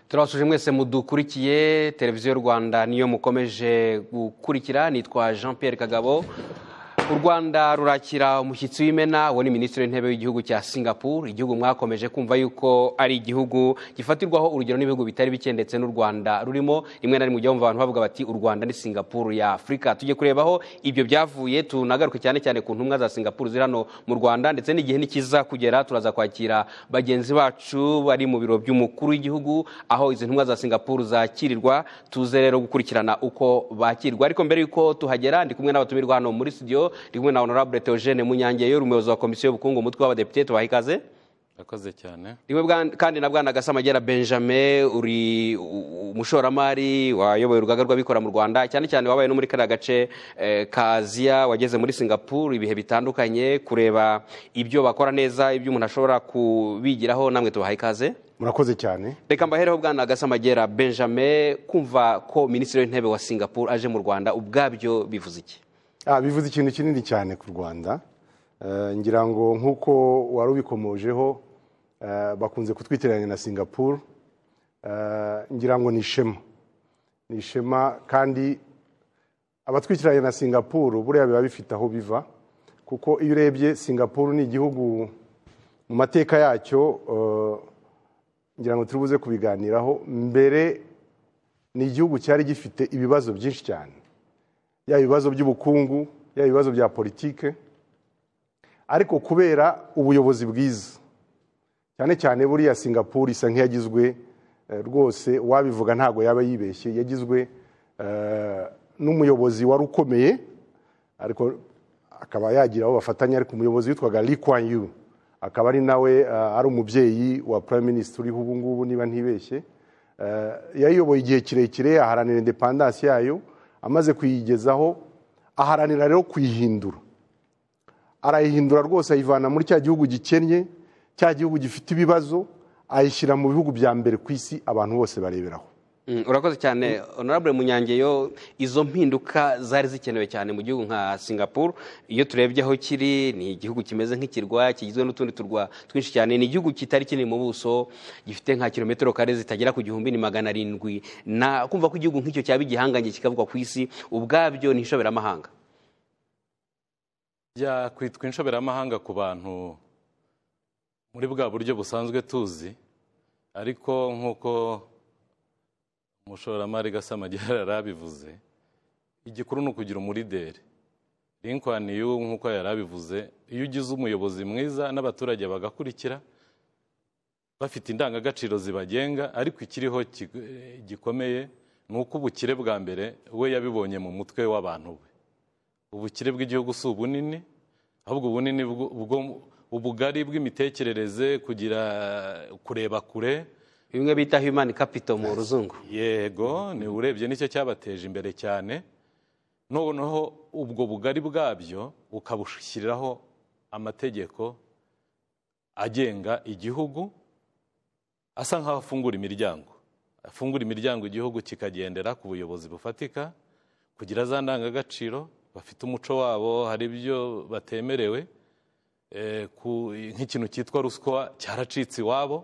turabasuje mwese mudukurikiye televiziyo rwanda niyo mukomeje gukurikira nitwa jean Pierre kagabo u rwanda rurakira umushyitsi w'imena uwo ni minisitiri w'intebe w'igihugu cya singapore igihugu mwakomeje kumva yuko ari igihugu gifatirwaho urugero n'ibihugu bitari bike ndetse n'u rwanda rurimo rimwe na rimwe ujya wumva abantu bavuga bati u rwanda ni singapore ya afurika tujye kurebaho ibyo byavuye tunagaruke cyane cyane ku ntumwa za singapore ziri hano mu rwanda ndetse n'igihe nikiza kugera turaza kwakira bagenzi bacu bari mu biro by'umukuru w'igihugu aho izi ntumwa za singapore zakirirwa tuze rero gukurikirana uko bakirwa ariko mbere y'uko tuhagera ndi kumwe n'abatumirwa hano muri studio ndi kumwe na honorable Theogene Munyangeyo umuyobozi wa komisiyo y'ubukungu umutwe w'abadepite tubaha ikaze akoze cyane niwe kandi na bwana gasamagera benjamin uri umushoramari wayoboye urugaga rw'abikorera mu rwanda cyane cyane wabaye no muri kariya gace ka aziya wageze muri singapore ibihe bitandukanye kureba ibyo bakora neza ibyo umuntu ashobora kubigiraho namwe tubahaye ikaze murakoze cyane reka mbahereho bwana gasamagera benjamin kumva ko minisitiri w'intebe wa singapore aje mu rwanda ubwabyo bivuze iki bivuze ikintu kinini cyane ku rwanda ngira ngo nk'uko wari ubikomojeho bakunze kutwitiranya na singapuru ngira ngo ni ishema ni ishema kandi abatwikiranye na singapuru buriya biba bifite aho biva kuko iyo urebye singapuru ni igihugu mu mateka yacyo ngira ngo turibuze kubiganiraho mbere ni igihugu cyari gifite ibibazo byinshi cyane yaba ibibazo by'ubukungu yaba ibibazo bya politike ariko kubera ubuyobozi bwiza cyane cyane buriya singapore isa nk'iyagizwe rwose wabivuga ntabwo yaba yibeshye yagizwe n'umuyobozi wari ukomeye ariko akaba yagira aho bafatanya ariko umuyobozi witwaga Lee Kuan Yew akaba ari nawe ari umubyeyi wa prime minister uriho ubu ngubu niba ntibeshye yayiyoboye igihe kirekire aharanira indepandansi yayo amaze kuyigezaho aharanira rero kuyihindura arayihindura rwose ayivana muri cya gihugu gikennye cya gihugu gifite ibibazo ayishyira mu bihugu bya mbere ku isi abantu bose bareberaho urakoze cyane honorable munyangeyo izo mpinduka zari zikenewe cyane mu gihugu nka singapore iyo turebye aho kiri ni igihugu kimeze nk'ikirwa kigizwe n'utundi turwa twinshi cyane ni igihugu kitari kinini mu buso gifite nka kilometero kare zitagera ku gihumbi ni magana arindwi na kumva ko igihugu nk'icyo cyaba igihangange kikavugwa ku isi ubwabyo ni inshoberamahanga byakwitwa inshoberamahanga ku bantu muri bwa buryo busanzwe tuzi ariko nk'uko umushoramari gasamagera yari abivuze igikuru ni ukugira umulideri Lincoln y'ubu nk'uko yari abivuze iyo ugize umuyobozi mwiza n'abaturage bagakurikira bafite indangagaciro zibagenga ariko ikiriho gikomeye ni uko ubukire bwa mbere we yabibonye mu mutwe w'abantu we ubukire bw'igihugu si ubunini ahubwo ubunini bwo ubugari bw'imitekerereze kugira kureba kure bimwe bita human capital mu ruzungu yego ni urebye nicyo cyabateje imbere cyane noneho ubwo bugari bwabyo ukabushyiriraho amategeko agenga igihugu asa nk'aho afungura imiryango afungura imiryango igihugu kikagendera ku buyobozi bufatika kugira za ndangagaciro bafite umuco wabo hari ibyo batemerewe nk'ikintu cyitwa ruswa cyaracitse iwabo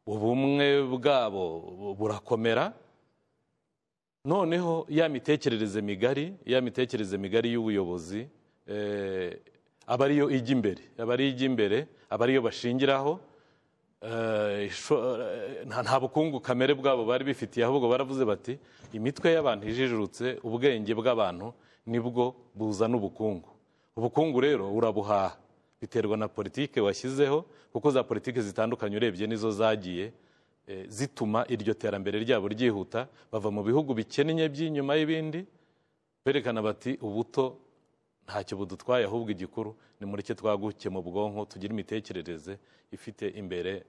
ubumwe bwabo burakomera noneho ya mitekerereze migari ya mitekerereze migari y'ubuyobozi aba ariyo ijya imbere aba ariyo ijya imbere aba ariyo bashingiraho nta bukungu kamere bwabo bari bifitiye ahubwo baravuze bati imitwe y'abantu ijijurutse ubwenge bw'abantu nibwo buzana ubukungu ubukungu rero urabuhaha biterwa na politike washyizeho kuko za politike zitandukanye urebye nizo zagiye zituma iryo terambere ryabo ryihuta bava mu bihugu bikennye by'inyuma y'ibindi berekana bati ubuto ntacyo budutwaye ahubwo igikuru ni muri cyo twaguke mu bwonko tugire imitekerereze ifite imbere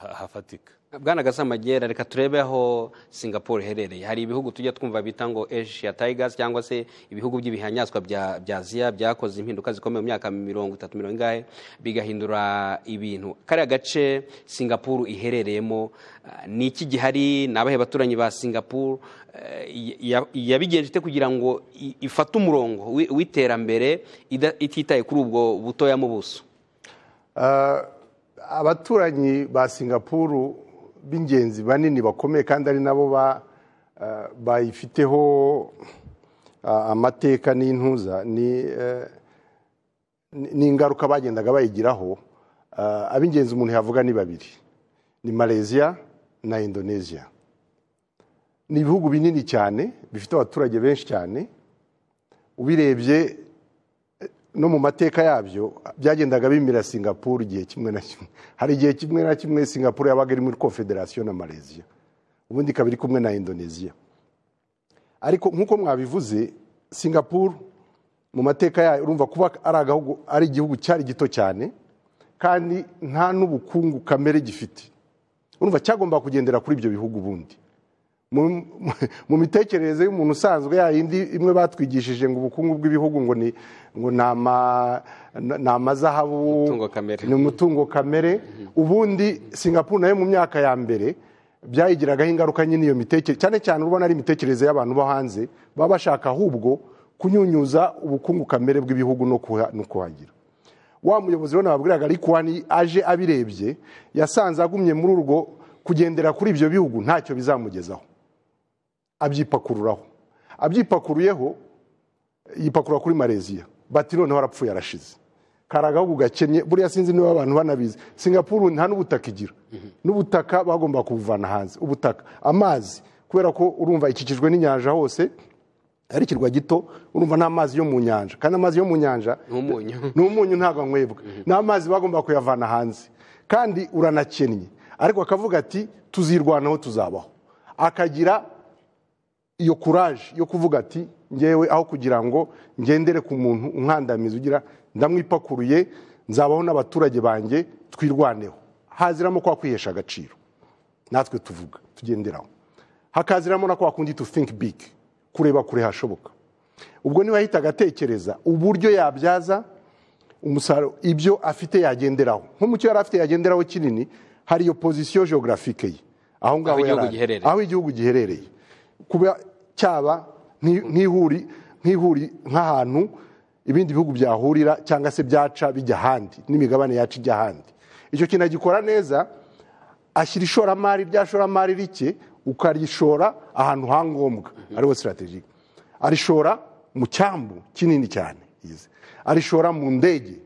hafatika bwana gasamagera reka turebe aho singapore iherereye hari ibihugu tujya twumva bita ngo asia tigers cyangwa se ibihugu by'ibihanyaswa bya aziya byakoze impinduka zikomeye mu myaka mirongo itatu mirongo ingahe bigahindura ibintu kariya gace singapore iherereyemo ni iki gihari ni abahe baturanyi ba singapore yabigenje ite kugira ngo ifate umurongo w'iterambere ititaye kuri ubwo butoya mu buso abaturanyi ba singapuru b'ingenzi banini bakomeye kandi ari nabo ba- eh, bayifiteho ah, amateka n'intuza ni eh, ni- ni ingaruka bagendaga bayigiraho ah, ab'ingenzi umuntu yavuga ni babiri ni malaysia na indonesia ni ibihugu binini cyane bifite abaturage benshi cyane ubirebye eh, no mu mateka yabyo byagendaga bimira singapore igihe kimwe na kimwe hari igihe kimwe na kimwe singapore yabaga iri muri confederation na malaysia ubundi ikaba iri kumwe na indonesia ariko nk'uko mwabivuze singapore mu mateka yayo urumva kuba ari agahugu ari igihugu cyari gito cyane kandi nta n'ubukungu kamere gifite urumva cyagomba kugendera kuri ibyo bihugu ubundi mu- mu mitekerereze y'umuntu usanzwe yayindi imwe batwigishije ngo ubukungu bw'ibihugu ngo ni ngo ni ama- ni amazahabu Umutungo kamere. ni umutungo kamere ubundi singapore nayo mu myaka ya mbere byayigiragaho ingaruka nyine iyo mitekerereze cyane cyane urabona ari imitekerereze y'abantu bo hanze baba bashaka ahubwo kunyunyuza ubukungu kamere bw'ibihugu no kuha- no kuhagira wa muyobozi rero nababwiraga ariko wani aje abirebye yasanze agumye muri urwo kugendera kuri ibyo bihugu ntacyo bizamugezaho abyipakururaho abyipakuruyeho yipakurura kuri malaysia bati noneho arapfuye arashize kari agahugu gakennye buriya sinzi niba abantu banabizi singapuru nta n'ubutaka igira n'ubutaka bagomba kubuvana hanze ubutaka amazi kubera ko urumva ikikijwe n'inyanja hose ari ikirwa gito urumva n'amazi yo mu nyanja kandi amazi yo mu nyanja N'umunyu. ni umunyu ntabwo anywebwa ni amazi bagomba kuyavana hanze kandi uranakennye ariko akavuga ati tuzirwanaho tuzabaho akagira iyo kuraje yo kuvuga ati ngewe aho kugira ngo ngendere ku muntu unkandamiza ugira ndamwipakuruye nzabaho n'abaturage banjye twirwaneho haziramo kwa kwihesha agaciro natwe tuvuga tugenderaho hakaziramo na kwa kundi tu think big kureba kure hashoboka ubwo niba yahitaga atekereza uburyo yabyaza umusaruro ibyo afite yagenderaho nko mu cyo yari afite yagenderaho kinini hari iyo pozisiyo geographique ye aho ngaho Aho igihugu yari ari. giherereye. aho igihugu giherereye kuba cyaba nk'i- nk'ihuri nk'ihuri nk'ahantu ibindi bihugu byahurira cyangwa se byaca bijya ahandi n'imigabane yaca ijya ahandi icyo kintu agikora neza ashyira ishoramari rya shoramari rike ukarishora ahantu ha ngombwa ariho sitarategike arishora mu cyambu kinini cyane yize. arishora mu ndege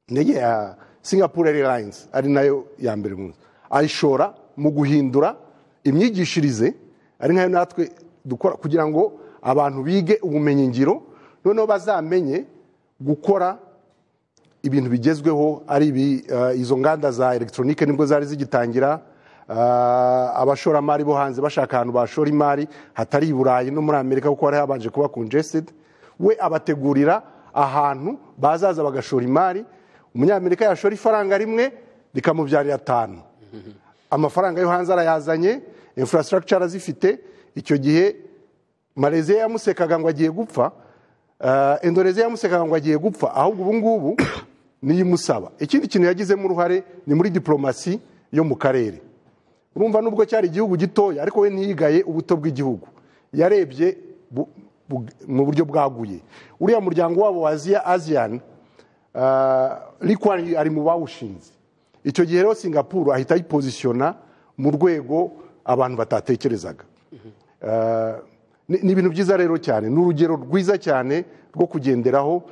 indege ya singapore airlines ari nayo ya mbere mu nzu ayishora mu guhindura imyigishirize ari nkayo natwe dukora kugira ngo abantu bige ubumenyingiro noneho bazamenye gukora ibintu bigezweho ari ibi, eh, izo nganda za elegitoronike nibwo zari zigitangira eh, abashoramari bo hanze bashaka ahantu bashora imari hatari i burayi no muri amerika kuko hari habanje kuba congested we abategurira ahantu bazaza bagashora imari umunyamerika yashora ifaranga rimwe rikamubyarira atanu amafaranga yo hanze arayazanye infrastructure arazifite icyo gihe malaysia yamusekaga ngo agiye gupfa eh, indonesia yamusekaga ngo agiye gupfa ahubwo ubu ngubu niyo imusaba ikindi kintu yagizemo uruhare ni muri diplomasi yo mu karere urumva nubwo cyari igihugu gitoya ariko we ntiyigaye ubuto bw'igihugu yarebye bu- bu- mu buryo bwaguye uriya muryango wabo wa aziya aziyani rikwani ari mu bawushinze icyo gihe rero singapuru ahita ayipozisiyona mu rwego abantu batatekerezaga Eh, ni ni ibintu byiza rero cyane ni urugero rwiza cyane rwo kugenderaho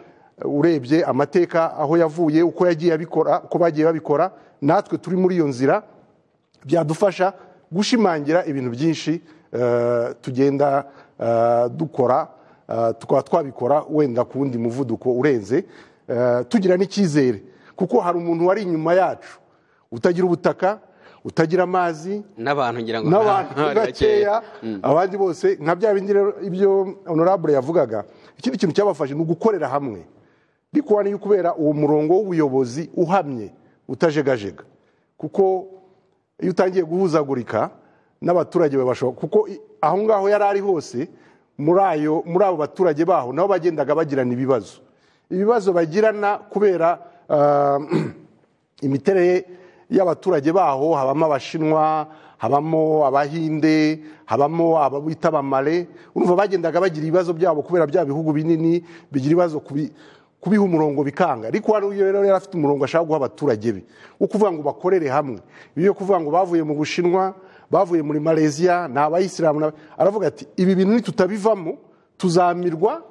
eh, urebye amateka aho yavuye uko yagiye abikora uko bagiye babikora natwe turi muri iyo nzira byadufasha gushimangira ibintu byinshi eh, tugenda eh, dukora eh, tukaba twabikora wenda ku wundi muvuduko urenze eh, tugira n'icyizere kuko hari umuntu wari inyuma yacu utagira ubutaka utagira amazi n'abantu ngira ngo n'abantu bakeya abandi bose nka bya bindi rero ibyo honorable yavugaga ikindi kintu cyabafashe ni ugukorera hamwe ariko niyo kubera uwo murongo w'ubuyobozi uhamye utajegajega kuko iyo utangiye guhuzagurika n'abaturage babashoboka kuko i- aho ngaho yari ari hose muri ayo muri abo baturage baho nabo bagendaga bagirana ibibazo ibibazo bagirana kubera ah, imiterere y'abaturage baho habamo abashinwa habamo abahinde habamo ababita abamare urumva bagendaga bagira ibibazo byabo kubera bya bihugu binini bigira ibibazo ku bi- ku kubiha umurongo bikanga ariko hano iyo rero yari afite umurongo ashaka guha abaturage be wo kuvuga ngo bakorere hamwe iyo kuvuga ngo bavuye mu bushinwa bavuye muri malaysia ni abayisilamu n'aba- aravuga ati ibi bintu nitutabivamo tuzamirwa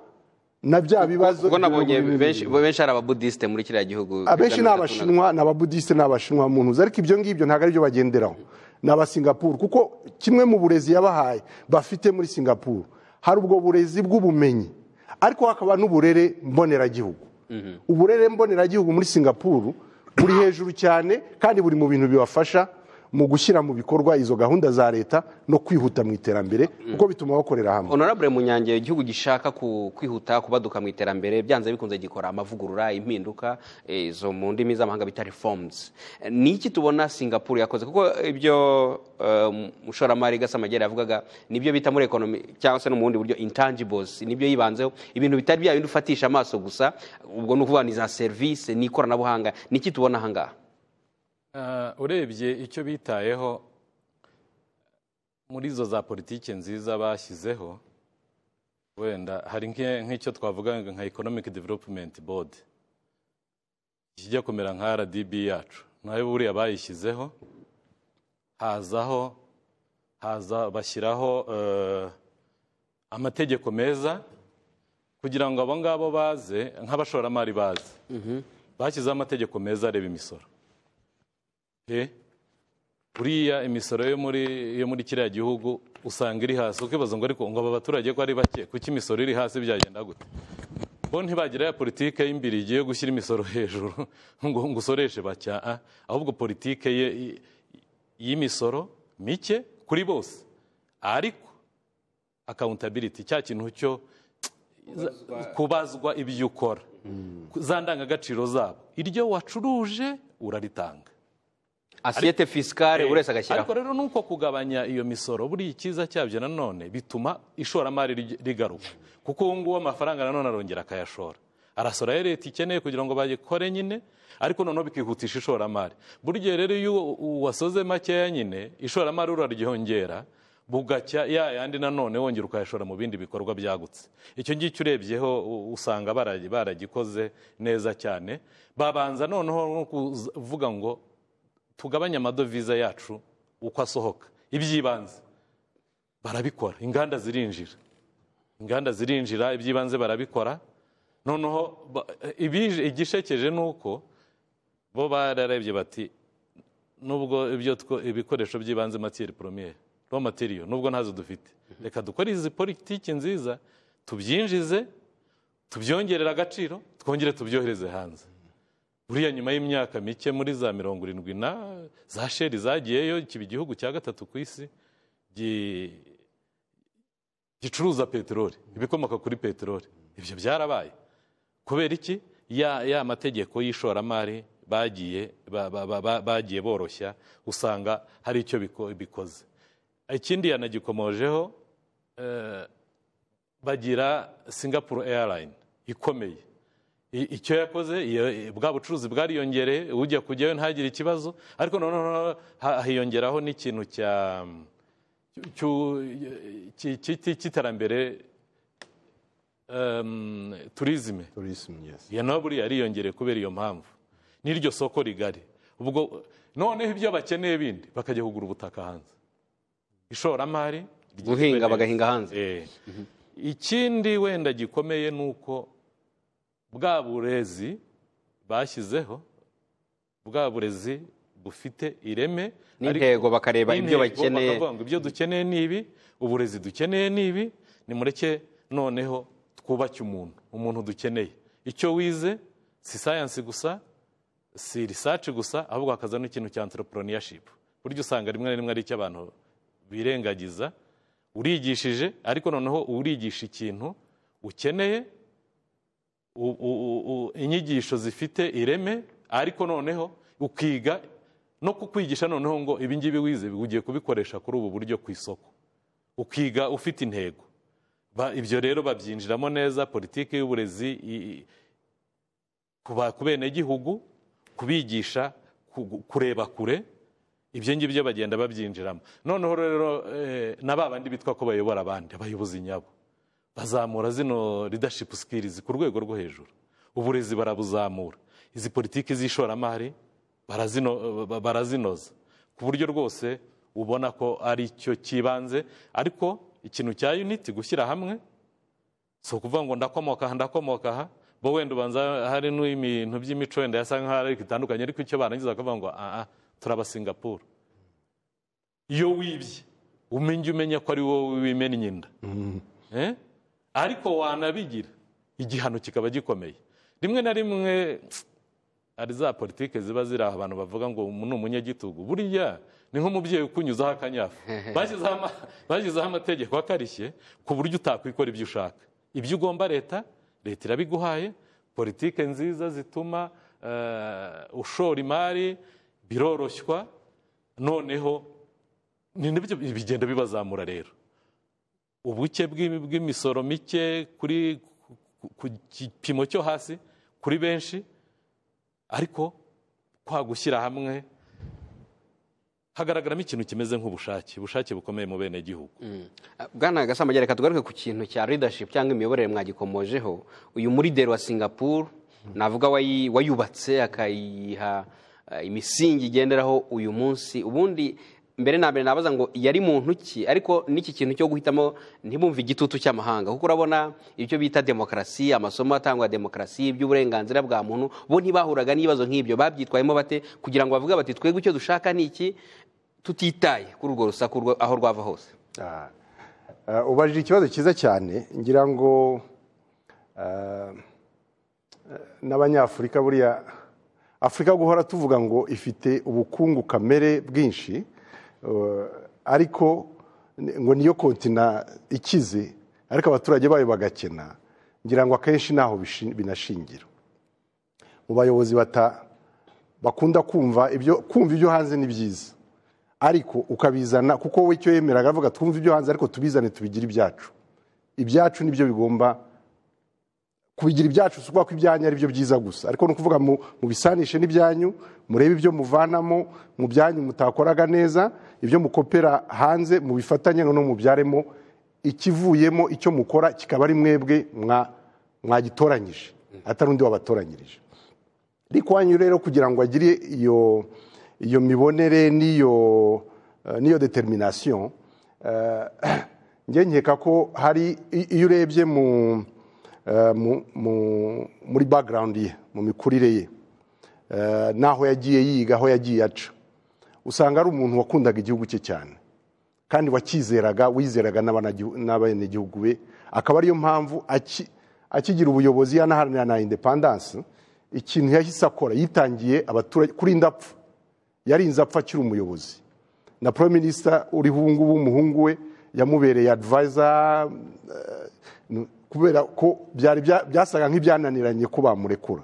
na bya bibazo ubwo nabonye biri mu benshi bibiri. benshi ari ababudisite muri kiriya gihugu abenshi ni biganira ku- abashinwa ni ababudisite ni abashinwa mu ntuzi ariko ibyo ngibyo ntabwo aribyo bagenderaho ni abasingapuru kuko kimwe mu burezi yabahaye bafite muri singapuru hari ubwo burezi bw'ubumenyi ariko hakaba n'uburere mboneragihugu uburere mboneragihugu muri singapuru buri hejuru cyane kandi buri mu bintu bibafasha mu gushyira mu bikorwa izo gahunda za leta no kwihuta mu iterambere kuko bituma bakorera hamwe honorable munyange igihugu gishaka ku- kwihuta kubaduka mu iterambere byanze bikunze gikora amavugurura impinduka eh, izo mu ndimi z'amahanga bita reforms Eh, ni iki tubona singapore yakoze kuko ibyo eh, mushoramari gasamagera yavugaga nibyo bita muri ekonomi cyangwa se no mu bundi buryo intangibles nibyo yibanzeho ibintu bitari bya bindi ufatisha amaso gusa ubwo ni ukuvuga ni za serivisi ni ikoranabuhanga ni iki tubona ahangaha Ah, urebye icyo bitayeho muri izo za politiki nziza bashyizeho wenda hari nke- nk'icyo twavuga nka economic development board kijya kumera nka rdb yacu nayo buriya bayishyizeho hazaho haza bashyiraho eh, amategeko meza kugira ngo abo ngabo baze nk'abashoramari baze bashyizeho amategeko meza areba imisoro Eh, buriya imisoro yo muri yo muri kiriya gihugu usanga iri hasi ukibaza ngo ariko ngo aba baturage ko ari bake kuki imisoro iri hasi byagenda gute bo ntibagira ya politike y'imbirigi yo gushyira imisoro hejuru ngo ngo usoreshe bake ah, ah. ahubwo politike ye i- y'imisoro mike kuri bose ariko accountability cya kintu cyo kubazwa ibyo ukora za ndangagaciro zabo iryo wacuruje uraritanga asiyete fisikare buri wese agashyiraho ariko rero nuko kugabanya iyo misoro buri icyiza cyabyo nanone bituma ishoramari rig- rigaruka kuko ubu ngubu amafaranga nanone arongera akayashora arasora ayo leta ikeneye kugira ngo bayikore nyine ariko noneho bikihutisha ishoramari buri gihe rero iyo u- wasoze makeya nyine ishoramari uraryongera bugacya ya yandi nanone wongera ukayashora mu bindi bikorwa byagutse icyo ngicyo urebyeho u- usanga baragi- baragikoze neza cyane babanza noneho no kuvuga ngo tugabanye amadovize yacu uko asohoka iby'ibanze barabikora inganda zirinjira inganda zirinjira iby'ibanze barabikora noneho ba- ibije- igishekeje ni uko bo bararebye bati nubwo ibyo two- ibikoresho by'ibanze matiyeri poromiyeri ro materiyo nubwo ntazo dufite reka dukore izi politiki nziza tubyinjize tubyongerere agaciro twongere tubyohereze hanze buriya nyuma y'imyaka mike muri za mirongo irindwi na za sheri zagiyeyo kiba igihugu cya gatatu ku isi gi- gicuruza peteroli ibikomoka kuri peteroli ibyo byarabaye kubera iki ya, ya mategeko y'ishoramari bagiye ba- ba- ba- ba- bagiye boroshya usanga hari icyo biko- bikoze ikindi yanagikomojeho eh, bagira singapore airline ikomeye I- icyo yakoze iyo- bwa bucuruzi bwariyongereye ujya kujyayo ntagire ikibazo ariko noneho ha- hiyongeraho n'ikintu cya cyu- cy- cy- cy- cy'iterambere em, turizime Tourism, yes. iyo nawe buriya yariyongereye kubera iyo mpamvu n'iryo soko rigari ubwo noneho ibyo bakeneye bindi bakajya kugura ubutaka hanze ishoramari ryitwe guhinga neza. bagahinga hanze Eh. ikindi wenda gikomeye ni uko bwa burezi bashyizeho bwa burezi bufite ireme n'intego bakareba ibyo n'intego, bakeneye bakavuga ngo ibyo dukeneye ni ibi uburezi dukeneye ni ibi nimureke noneho twubake umuntu umuntu dukeneye icyo wize si sayansi gusa si risaci gusa ahubwo hakaza n'ikintu cya antereporoniyashipu buryo usanga rimwe na rimwe ari icyo abantu birengagiza urigishije ariko noneho urigisha ikintu ukeneye u- u- u- inyigisho zifite ireme ariko noneho ukiga no kukwigisha noneho ngo ibi ngibi wize ugiye kubikoresha kuri ubu buryo ku isoko ukiga ufite intego Ba- ibyo rero babyinjiramo neza politiki y'uburezi i- i- kuba- ku benegihugu kubigisha ku- kureba kure ibyo ngibyo bagenda babyinjiramo noneho rero eh, na ba bandi bitwa ko bayobora abandi abayobozi nyabo bazamura zino leadership skills ku rwego rwo hejuru uburezi barabuzamura izi politiki z'ishoramari barazino- ba- barazinoza ku buryo rwose ubona ko ari cyo cyibanze ariko ikintu cya unity gushyira hamwe si ukuvuga ngo ndakomoka aha ndakomoka aha bo wenda ubanza hari n'ibintu by'imico wenda yasa nk'aho ari bitandukanye ariko icyo barangiza bakavuga ngo aha turabasingapura iyo wibye umenya umenya ko ari wowe wimennye inda Eh? ariko wanabigira igihano kikaba gikomeye rimwe na rimwe hari za politiki ziba ziri aho abantu bavuga ngo umuntu ni umunyagitugu buriya ni nk'umubyeyi ukunyuzaho akanyafu Bashyizeho ama- bashyizeho amategeko akarishye ku buryo utakwikora ibyo ushaka ibyo ugomba leta leta irabiguhaye politiki nziza zituma eh, ushora imari biroroshywa noneho ni nibyo bigenda bibazamura rero ubuke bw'i- bw'imisoro mike kuri ku- ku gipimo cyo hasi kuri benshi ariko kwa gushyira hamwe hagaragaramo ikintu kimeze nk'ubushake ubushake bukomeye mu benegihugu bwana gasamagera reka tugaruke ku kintu cya leadership cyangwa imiyoborere mwagikomojeho uyu murideri wa singapuru navuga wayi- wayubatse akayiha eh, imisingi igenderaho uyu munsi ubundi mbere na mbere nabaza ngo yari muntu ki ariko n'iki kintu cyo guhitamo ntibumve igitutu cy'amahanga kuko urabona ibyo bita demokarasi amasomo atangwa demokarasi iby'uburenganzira bwa muntu bo ntibahuraga n'ibibazo nk'ibyo babyitwayemo bate kugira ngo bavuge bati twebwe icyo dushaka ni iki tutitaye kuri urwo rusaku rwa- aho rwava hose Ah. Ah, ubajije ikibazo cyiza cyane ngira ngo ah, n'abanyafurika buriya afurika guhora tuvuga ngo ifite ubukungu kamere bwinshi eh, ariko ni- ngo niyo kontina ikize ariko abaturage bayo bagakena ngira ngo akenshi ntaho bishi- binashingira mu bayobozi bata bakunda kumva ibyo kumva ibyo hanze ni byiza ariko ukabizana kuko we icyo yemeraga avuga twumve ibyo hanze ariko tubizane tubigire ibyacu ibyacu nibyo bigomba kubigira ibyacu si ukuvuga ko ibyanyu ari byo byiza gusa ariko ni ukuvuga mu mu bisanishe n'ibyanyu murebe ibyo muvanamo mu byanyu mutakoraga neza ibyo mukopera hanze mubifatanye no mubyaremo ikivuyemo icyo mukora kikaba ari mwebwe mwa- mwagitoranyije atari undi wabatoranyirije ariko wanyu rero kugira ngo agire iyo iyo mibonere n'iyo eh, n'iyo determination eh, njye nkeka ko hari i- iyo urebye mu eh, mu- mu- muri background ye mu mikurire ye eh, n'aho yagiye yiga aho yagiye aca usanga ari umuntu wakundaga igihugu cye cyane kandi wacyizeraga wizeraga n'abanagihu- n'abenegihugu be akaba ariyo mpamvu aki- akigira ubuyobozi yanaharanira na indepandansi ikintu yahise akora yitangiye abaturage kurinda apfa yarinze apfa akiri umuyobozi na prime minister uriho ubu ngubu umuhungu we yamubereye advisor eh, nu- kubera ko byari bya- byasaga nk'ibyananiranye ko bamurekura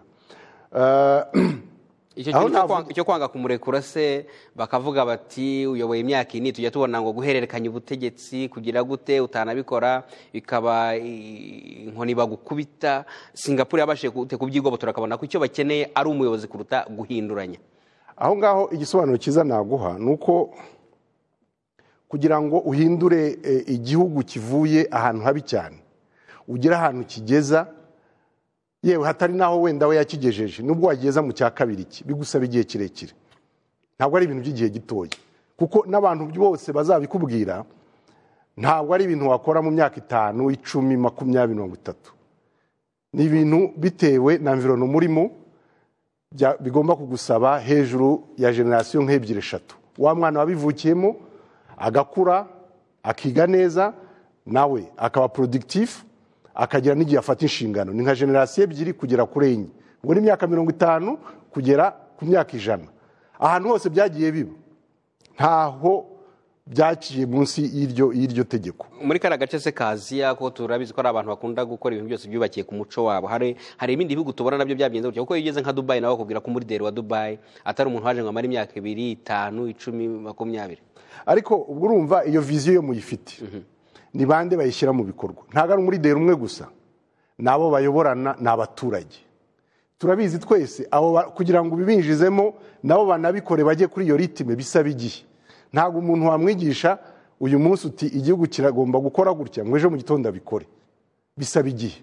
Eh, icyo Aho kintu cyo navuga- kwanga- cyo kwanga kumurekura se bakavuga bati uyoboye imyaka ini tujya tubona ngo guhererekanya ubutegetsi kugira gute utanabikora bikaba i- inkoni bagukubita singapuru yabashije gute kubyigobotora akabona ko icyo bakeneye ari umuyobozi kuruta guhinduranya aho ngaho igisobanuro cyiza naguha ni uko kugira ngo uhindure eh, igihugu kivuye ahantu habi cyane ugire ahantu kigeza yewe hatari n'aho wenda we yakigejeje nubwo wageza mu cya kabiri cye bigusaba igihe kirekire ntabwo ari ibintu by'igihe gitoya kuko n'abantu bose bazabikubwira ntabwo ari ibintu wakora mu myaka itanu icumi makumyabiri mirongo itatu ni ibintu bitewe na mvirono murimo bya- bigomba kugusaba hejuru ya generasiyo nk'ebyiri eshatu wa mwana wabivukiyemo agakura akiga neza nawe akaba productif akagira n'igihe afata inshingano ni nka generasiyo ebyiri kugera kuri enye ubwo ni imyaka mirongo itanu kugera ku myaka ijana ahantu hose byagiye biba ntaho byaciye munsi y'iryo y'iryo tegeko muri kariya gace se kaziya ko turabizi ko ari abantu bakunda gukora ibintu byose byubakiye ku muco wabo hari hari ibindi bihugu tubona nabyo byabigenze gutya kuko iyo ugeze nka dubayi nawe bakubwira ko umurideri wa dubayi atari umuntu waje ngo amare imyaka ibiri itanu icumi makumyabiri ariko ubwo urumva iyo viziyo yo muyifite ni bande bayishyira mu bikorwa ntabwo ari umurideri umwe gusa ni abo bayoborana ni abaturage turabizi twese abo ba- kugira ngo ubibinjizemo nabo banabikore bajye kuri iyo ritime bisaba igihe ntabwo umuntu wamwigisha uyu munsi uti igihugu kiragomba gukora gutya ngo ejo mu gitondo abikore bisaba igihe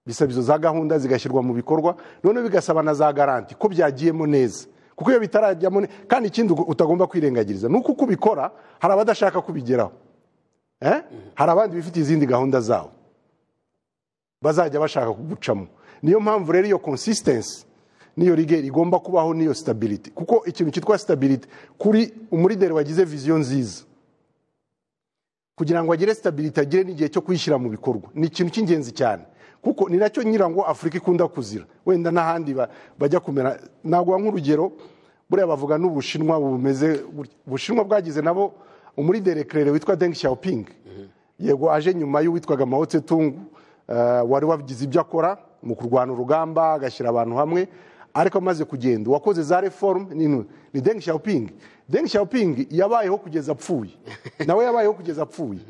bisaba izo za gahunda zigashyirwa mu bikorwa noneho bigasaba na za garanti ko byagiyemo neza kuko iyo bitarajyamo ne- kandi ikindi utagomba kwirengagiriza ni uko uko ubikora hari abadashaka kubigeraho Eh? hari abandi bifitiye izindi gahunda zabo bazajya bashaka kugucamo niyo mpamvu rero iyo consistency niyo rigeri igomba kubaho niyo stability kuko ikintu cyitwa stability kuri umurideri wagize viziyo nziza kugira ngo agire stability agire n'igihe cyo kuyishyira mu bikorwa ni ikintu cy'ingenzi cyane kuko ni nacyo nyira ngo afurika ikunda kuzira wenda n'ahandi ba- bajya kumera naguha nk'urugero buriya bavuga n'ubushinwa bumeze gutya. ubushinwa bwagize nabo umurideri kerere witwa deng xiaoping yego aje nyuma y'uwitwaga mao tsetung eh, wari wagize ibyo akora mu kurwana urugamba agashyira abantu hamwe ariko amaze kugenda uwakoze za reform ni nu- ni deng xiaoping deng xiaoping yabayeho kugeza apfuye nawe yabayeho kugeza apfuye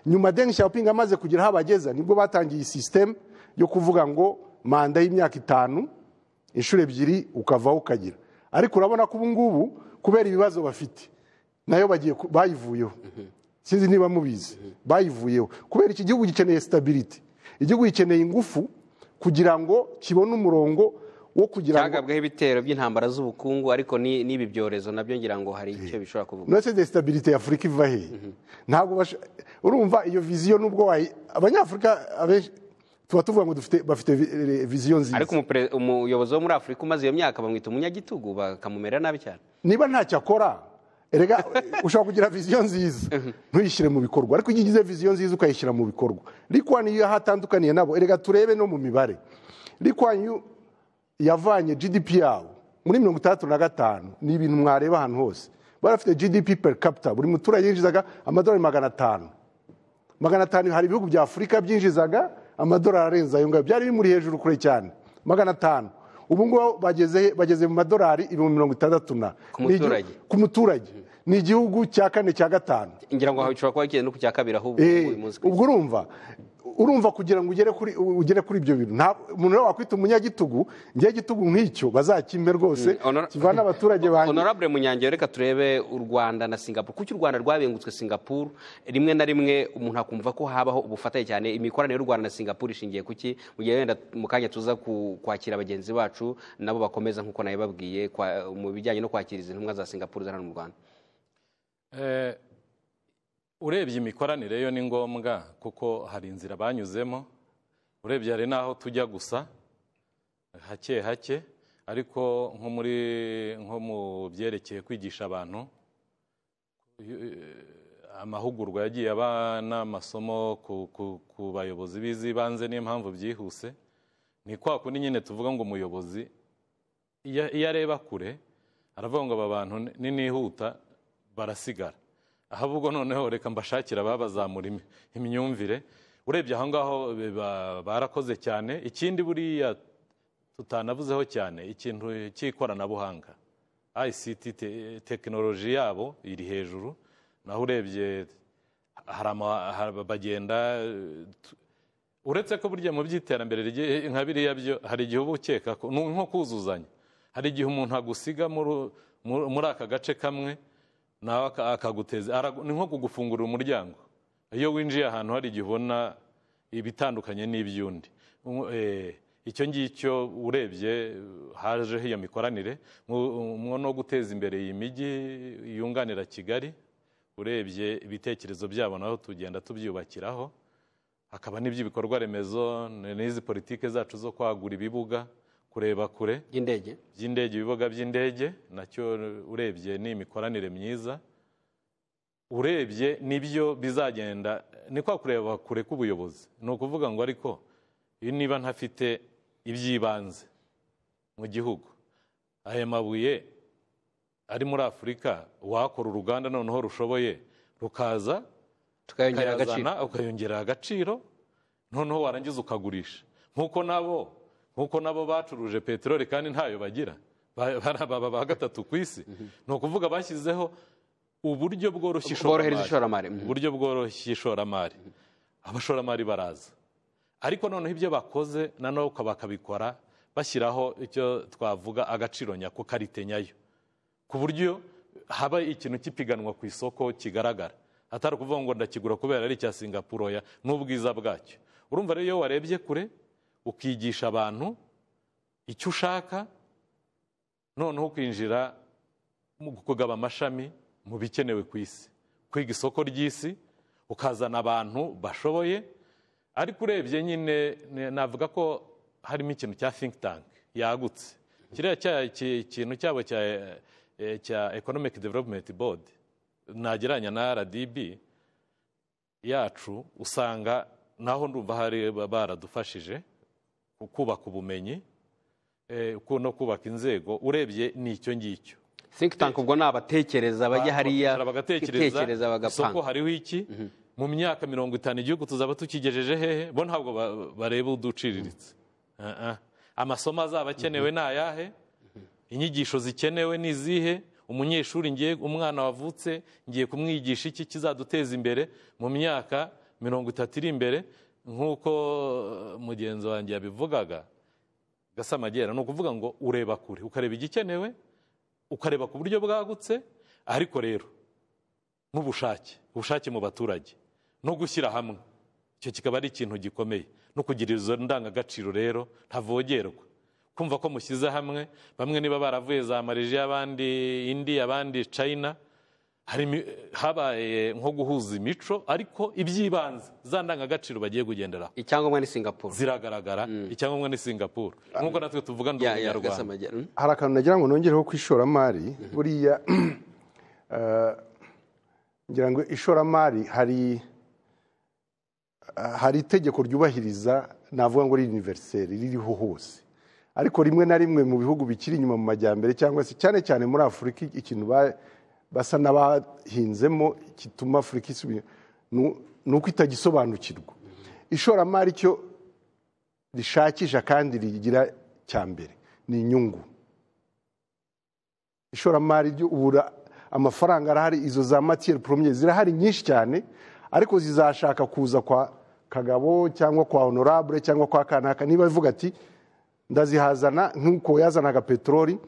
nyuma deng xiaoping amaze kugera aho abageza nibwo batangiye iyi system yo kuvuga ngo manda y'imyaka itanu inshuro ebyiri ukavaho ukagira ariko urabona ko ubu ngubu kubera ibibazo bafite nayo bagiye ku- bayivuyeho sinzi niba mubizi bayivuyeho kubera iki gihugu gikeneye stability igihugu gikeneye ingufu kugira ngo kibone umurongo wo kugira ngo cyagabweho ibitero by'intambara z'ubukungu ariko ni- n'ibi byorezo nabyo ngira ngo hari icyo bishobora kuvuga nose de stabilite ya Afurika iva he ntabwo bash- urumva iyo viziyo nubwo wayi abanyafurika abenshi tuba tuvuga ngo dufite bafite vi- viziyo nziza ariko umupre- umuyobozi wo muri afurika umaze iyo myaka bamwita umunyagitugu bakamumera nabi cyane niba ntacyo akora erega ushobora kugira viziyo nziza ntuyishyire mu bikorwa ariko iyo ugize viziyo nziza ukayishyira mu bikorwa rikwani iyo hatandukaniye nabo erega turebe no mu mibare rikwani yo- yavanye gdp yabo muri mirongo itandatu na gatanu ni ibintu mwareba ahantu hose bari bafite gdp per capita buri muturage yinjizaga amadolari magana atanu magana atanu hari ibihugu bya afurika byinjizaga amadolari arenze ayo ngayo byari bimuri hejuru kure cyane magana atanu ubu ngubu bageze, bageze mu madolari ibihumbi mirongo itandatu na Ku muturage. Ni igihu- ku muturage ni igihugu cya kane cya gatanu ngira ngo bishobora kuba bigeze no ku cya kabiri ahubwo Eh, uyu munsi ku isi. ubwo urumva urumva kugira ngo ugere kuri ugere kuri ibyo bintu nta umuntu rero wakwita umunyagitugu ngewe igitugu nk'icyo bazakimpe rwose Mm, honor- kivana abaturage banjye honorable munyange reka turebe u rwanda na singapuru kuki u rwanda rwabengutse singapuru rimwe na rimwe umuntu akumva ko habaho ubufatanye cyane imikoranire y'u rwanda na singapuru ishingiye ku ki mu gihe wenda mu kanya tuza ku- kwakira bagenzi bacu nabo bakomeza nk'uko nabibabwiye kwa- mu bijyanye no kwakira izi ntumwa za singapuru ziri hano mu rwanda Eh, urebye imikoranire yo ni ngombwa kuko hari inzira banyuzemo urebye hari n'aho tujya gusa hake hake ariko nko muri nko mu byerekeye kwigisha abantu eh, amahugurwa yagiye aba n'amasomo ku, ku, ku bayobozi b'izibanze niyo mpamvu byihuse ni kwa kundi nyine tuvuga ngo umuyobozi iyo iyo areba kure aravuga ngo aba bantu ni- ninihuta barasigara aho ahubwo noneho reka mbashakira ababazamura imi- imyumvire urebye aho ngaho biba- barakoze cyane ikindi buriya tutanavuzeho cyane ikintu cy'ikoranabuhanga ICT te- tekinoloji yabo iri hejuru naho urebye hari ama- hari- bagenda eh, tu- uretse ko burya mu by'iterambere rye- nka biriya byo hari igihe uba ukeka ko- ni nko kuzuzanya hari igihe umuntu agusiga muri- muri muri aka gace kamwe nawe aka- akaguteza aragu- ni nko kugufungurira umuryango iyo winjiye ahantu hari igihe ubona ibitandukanye n'iby'undi Um, eh, icyo ngicyo urebye hajeho iyo mikoranire mu- mu no guteza imbere iyi mijyi yunganira kigali urebye ibitekerezo byabo naho tugenda tubyubakiraho hakaba n'iby'ibikorwa remezo ni- n'izi politike zacu zo kwagura ibibuga kureba kure by'indege by'indege ibibuga by'indege nacyo urebye ni imikoranire myiza urebye nibyo bizagenda ni kwa kureba kure k'ubuyobozi ni ukuvuga ngo ariko iyo niba ntafite iby'ibanze mu gihugu aya mabuye ari muri afurika wakora uruganda noneho rushoboye rukaza tukayongera agaciro ukayazana ukayongerera agaciro noneho warangiza ukagurisha nk'uko nabo nk'uko nabo bacuruje peteroli kandi ntayo bagira Ba- bara- baba ba gatatu ku isi ni ukuvuga bashyizeho uburyo bworoshye bworohereza ishoramari ishoramari mhm. uburyo bworoshye ishoramari abashoramari baraza ariko noneho ibyo bakoze noneho bakabikora bashyiraho icyo twavuga agaciro nyako karite nyayo ku buryo haba ikintu cy'ipiganwa ku isoko kigaragara atari ukuvuga ngo ndakigura kubera ari icya singapuro ya n'ubwiza bwacyo urumva rero iyo warebye kure ukigisha abantu icyo ushaka noneho ukinjira mu kugaba amashami mu bikenewe ku isi kwiga isoko ry'isi ukazana abantu bashoboye ariko urebye nyine navuga ko harimo ikintu cya think tank yagutse kiriya cya- ki- kintu cyabo cya eh, cya economic development board nagereranya na rdb yacu usanga naho ndumva hari ba- baradufashije ku- kubaka ubumenyi eh, ku- no kubaka inzego urebye ni icyo ngicyo think tank ubwo ni abatekereza bajya hariya Bakongera bagatekereza isoko bagapanga hariho iki mu myaka mirongo itanu igihugu tuzaba tukigejeje hehe bo ntabwo ba- bareba uduciriritse Ah, ah. amasomo azaba akenewe ni ayahe inyigisho zikenewe ni izihe umunyeshuri ngiye umwana wavutse ngiye kumwigisha iki kizaduteza imbere mu myaka mirongo itatu iri imbere nk'uko eh, mugenzi wanjye yabivugaga gasamagera ni ukuvuga ngo ureba kure ukareba igikenewe ukareba ku buryo bwagutse ariko rero n'ubushake ubushake mu baturage no gushyira hamwe icyo kikaba ari ikintu gikomeye no kugira izo ndangagaciro rero ntavogerwa kumva ko mushyize hamwe bamwe niba baravuye za malaysia abandi indi abandi china hari imi- habaye nko guhuza imico ariko iby'ibanze za ndangagaciro bagiye kugenderaho icyangombwa ni singapore ziragaragara icyangombwa ni singapore nk'uko natwe tuvuga ndi Ya- ya, umunyarwanda Gasamagera. Mm. hari akantu nagira ngo nongereho ku ishoramari buriya eh, ngira ngo ishoramari hari hari itegeko ryubahiriza navuga ngo ari univeriseri ririho hose ariko rimwe na rimwe mu bihugu bikiri inyuma mu majyambere cyangwa se cyane cyane muri afurika ikintu ba- basa n'abahinzemo gituma afurika isubira nu- ni uko itagisobanukirwa ishoramari cyo rishakisha kandi rigira cya mbere ni inyungu ishoramari ryo ubura amafaranga arahari izo za matiyeri poromye zirahari nyinshi cyane ariko zizashaka kuza kwa kagabo cyangwa kwa honorable cyangwa kwa kanaka niba ivuga ati ndazihazana nk'uko yazanaga peteroli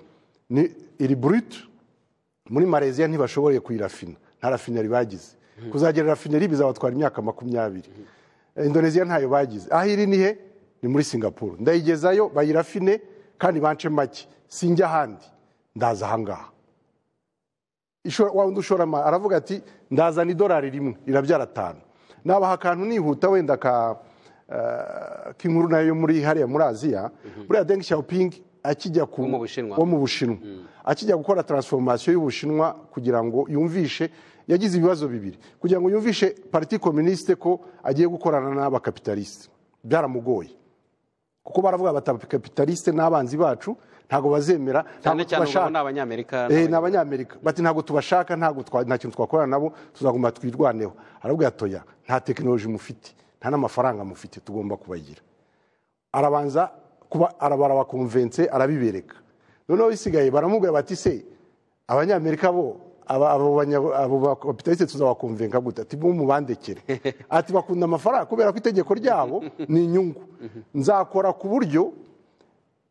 ni iri burute muri malaysia ntibashoboye kuyirafina nta rafineri bagize kuzagira rafineri bizabatwara imyaka makumyabiri indoneziya ntayo bagize aho iri ni he ni muri singapore ndayigezayo bayirafine kandi bance make sinjya ahandi ndaza ahangaha Ishora- wa wundi ushoramari aravuga ati ndazana idolari rimwe rirabyara atanu nabaha akantu nihuta wenda ka eh, k'inkuru nayo yo muri hariya muri aziya buriya deng xiaoping akijya ku Wo mu Bushinwa. wo mu bushinwa akijya gukora taransifomasiyo y'ubushinwa kugira ngo yumvishe yagize ibibazo bibiri kugira ngo yumvishe pariti kominisite ko agiye gukorana n'abakapitalisite byaramugoye kuko baravuga bati abakapitalisite n'abanzi bacu ntabwo bazemera cyane ntabwo cyane ubu tubashaka ni abanyamerika Eh, ni n'abanya- abanyamerika bati ntabwo tubashaka ntabwo twa- nta kintu twakorana nabo tuzagomba twirwaneho aravuga ati oya nta tekinoloji mufite nta n'amafaranga mufite tugomba kubagira arabanza kuba barabakonvense arabibereka noneho bisigaye baramubwira bati se abanyamerika bo aba- abo banya- abo bakapitalisite tuzabakonvenka gute ati bo mubandekere ati bakunda amafaranga kubera ko itegeko ryabo ni inyungu nzakora ku buryo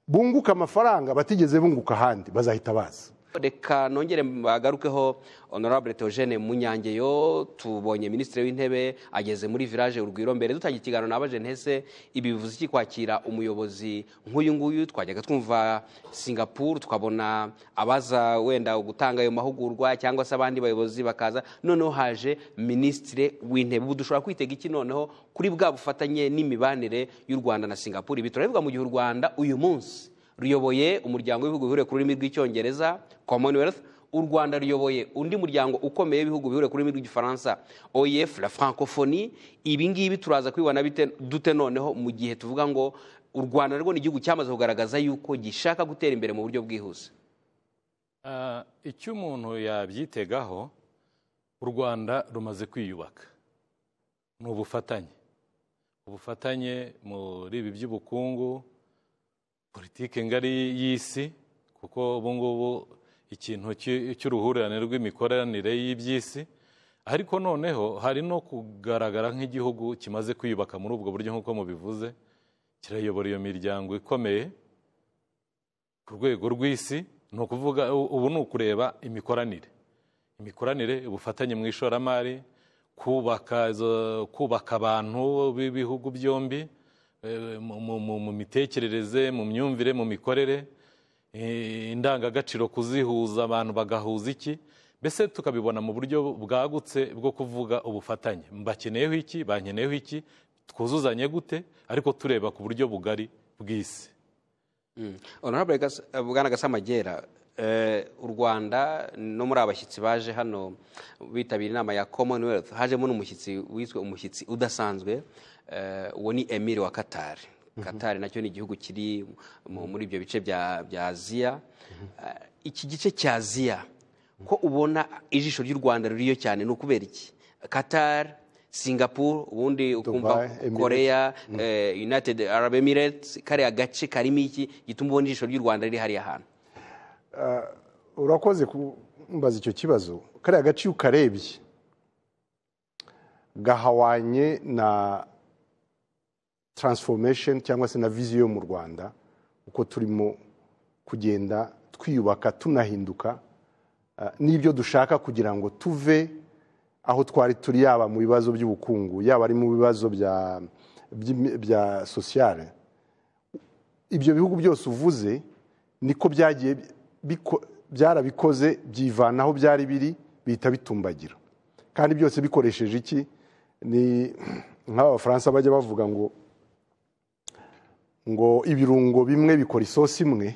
bunguka amafaranga batigeze bunguka ahandi bazahita baza reka nongere bagarukeho honorable Theogene munyangeyo tubonye minisitiri w'intebe ageze muri village urugwiro mbere dutangiye ikiganiro na ntese ibi bivuze iki kwakira umuyobozi nk'uyu nguyu twajyaga twumva singapore tukabona abaza wenda gutanga ayo mahugurwa cyangwa se abandi bayobozi bakaza noneho haje minisitiri w'intebe ubu dushobora kwitega iki noneho kuri bwa bufatanye n'imibanire y'u rwanda na singapore ibi turabivuga mu gihe u rwanda uyu munsi ruyoboye umuryango w'ibihugu bihuriye ku rurimi rw'icyongereza commonwealth u rwanda ruyoboye undi muryango ukomeye w'ibihugu bihuriye ku rurimi rw'igifaransa oef la francophonie ibi ngibi turaza kubibona bite- dute noneho mu gihe tuvuga ngo u rwanda rwo ni igihugu cyamaze kugaragaza yuko gishaka gutera imbere mu buryo bwihuse Ah, icyo umuntu yabyitegaho u rwanda rumaze kwiyubaka ni ubufatanye ubufatanye muri ibi by'ubukungu politike ngari y'isi kuko ubu ngubu ikintu cy- cy'uruhurirane rw'imikoranire y'iby'isi ariko noneho hari no kugaragara nk'igihugu kimaze kwiyubaka muri ubwo buryo nk'uko mubivuze kirayobora iyo miryango ikomeye ku rwego rw'isi ni ukuvuga u- ubu ni ukureba imikoranire imikoranire ubufatanye mu ishoramari kubaka izo- kubaka abantu b'ibihugu byombi eh, mu- mu- mu mu mitekerereze mu myumvire mu mikorere eh, indangagaciro kuzihuza abantu bagahuza iki mbese tukabibona mu buryo bwagutse bwo kuvuga ubufatanye mbakeneyeho iki bankeneyeho iki twuzuzanye gute ariko tureba ku buryo bugari bw'isi honorable Gas- eh, bwana gasamagera eh, u rwanda no muri abashyitsi baje hano bitabira inama ya commonwealth hajemo n'umushyitsi wiswe umushyitsi udasanzwe eh, uwo ni emile wa qatar qatar nacyo ni igihugu kiri mu- muri ibyo bice bya bya aziya Eh, iki gice cya aziya ko ubona ijisho ry'u rwanda ririyo cyane ni ukubera iki qatar singapore ubundi ukumva Emirates. korea ya eh, United Arab Emirates kariya gace karimo iki gituma ubona ijisho ry'u Rwanda riri hariya hantu urakoze kumbaza icyo kibazo kariya gace iyo ukarebye gahawanye na transformation cyangwa se na viziyo yo mu rwanda uko turimo kugenda twiyubaka tunahinduka ah, n'ibyo dushaka kugira ngo tuve aho twari turi yaba mu bibazo by'ubukungu yaba ari mu bibazo bya, by'imi- bya sociale ibyo bihugu byose uvuze niko byagiye biko- byarabikoze byivana aho byari biri bihita bitumbagira kandi byose bikoresheje iki ni nk'abafaransa bajya bavuga ngo ngo ibirungo bimwe bikora isosi imwe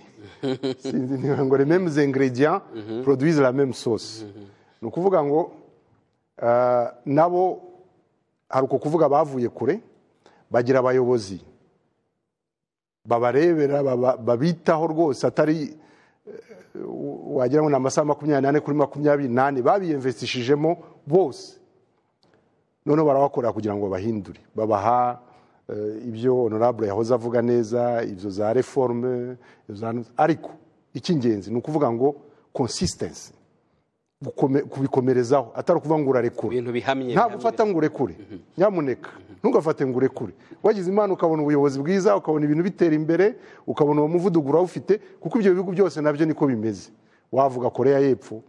sinzi niba ngo rememe ingredient produise la même sauce ni ukuvuga ngo ah, nabo hari uko kuvuga bavuye kure bagira abayobozi babarebera baba- babitaho rwose atari eh, wagira ngo ni amasaha makumyabiri n'ane kuri makumyabiri n'ane babiyemvestishijemo bose noneho barabakorera kugira ngo babahindure babaha eh, ibyo honorable yahoze avuga neza ibyo za reforme ibyo za- ariko icy'ingenzi ni ukuvuga ngo consistency gukome- kubikomerezaho atari ukuvuga ngo urarekura ibintu bihamye ntabwo ufata ngo urekure nyamuneka ntugafate ngo urekure wagize imana ukabona ubuyobozi bwiza ukabona ibintu bitera imbere ukabona uwo muvuduko urawufite kuko ibyo bihugu byose nabyo niko bimeze wavuga korea y'epfo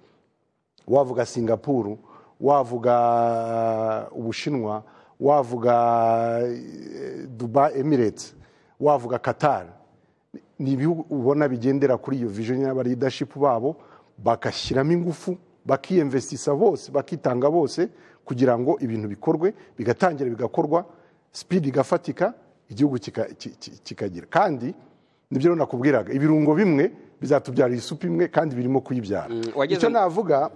wavuga singapuru wavuga ubushinwa wavuga eh, duba emirates wavuga katari ni ibihugu ubona bigendera kuri iyo vision y'aba leadership babo bagashyiramo ingufu bakiyemvestisa bose bakitanga bose kugira ngo ibintu bikorwe bigatangira bigakorwa speed igafatika igihugu kika- ki- ki- kikagira kandi nibyo rero nakubwiraga ibirungo bimwe bizatubyarira isupu imwe kandi birimo kuyibyara wageze- icyo navuga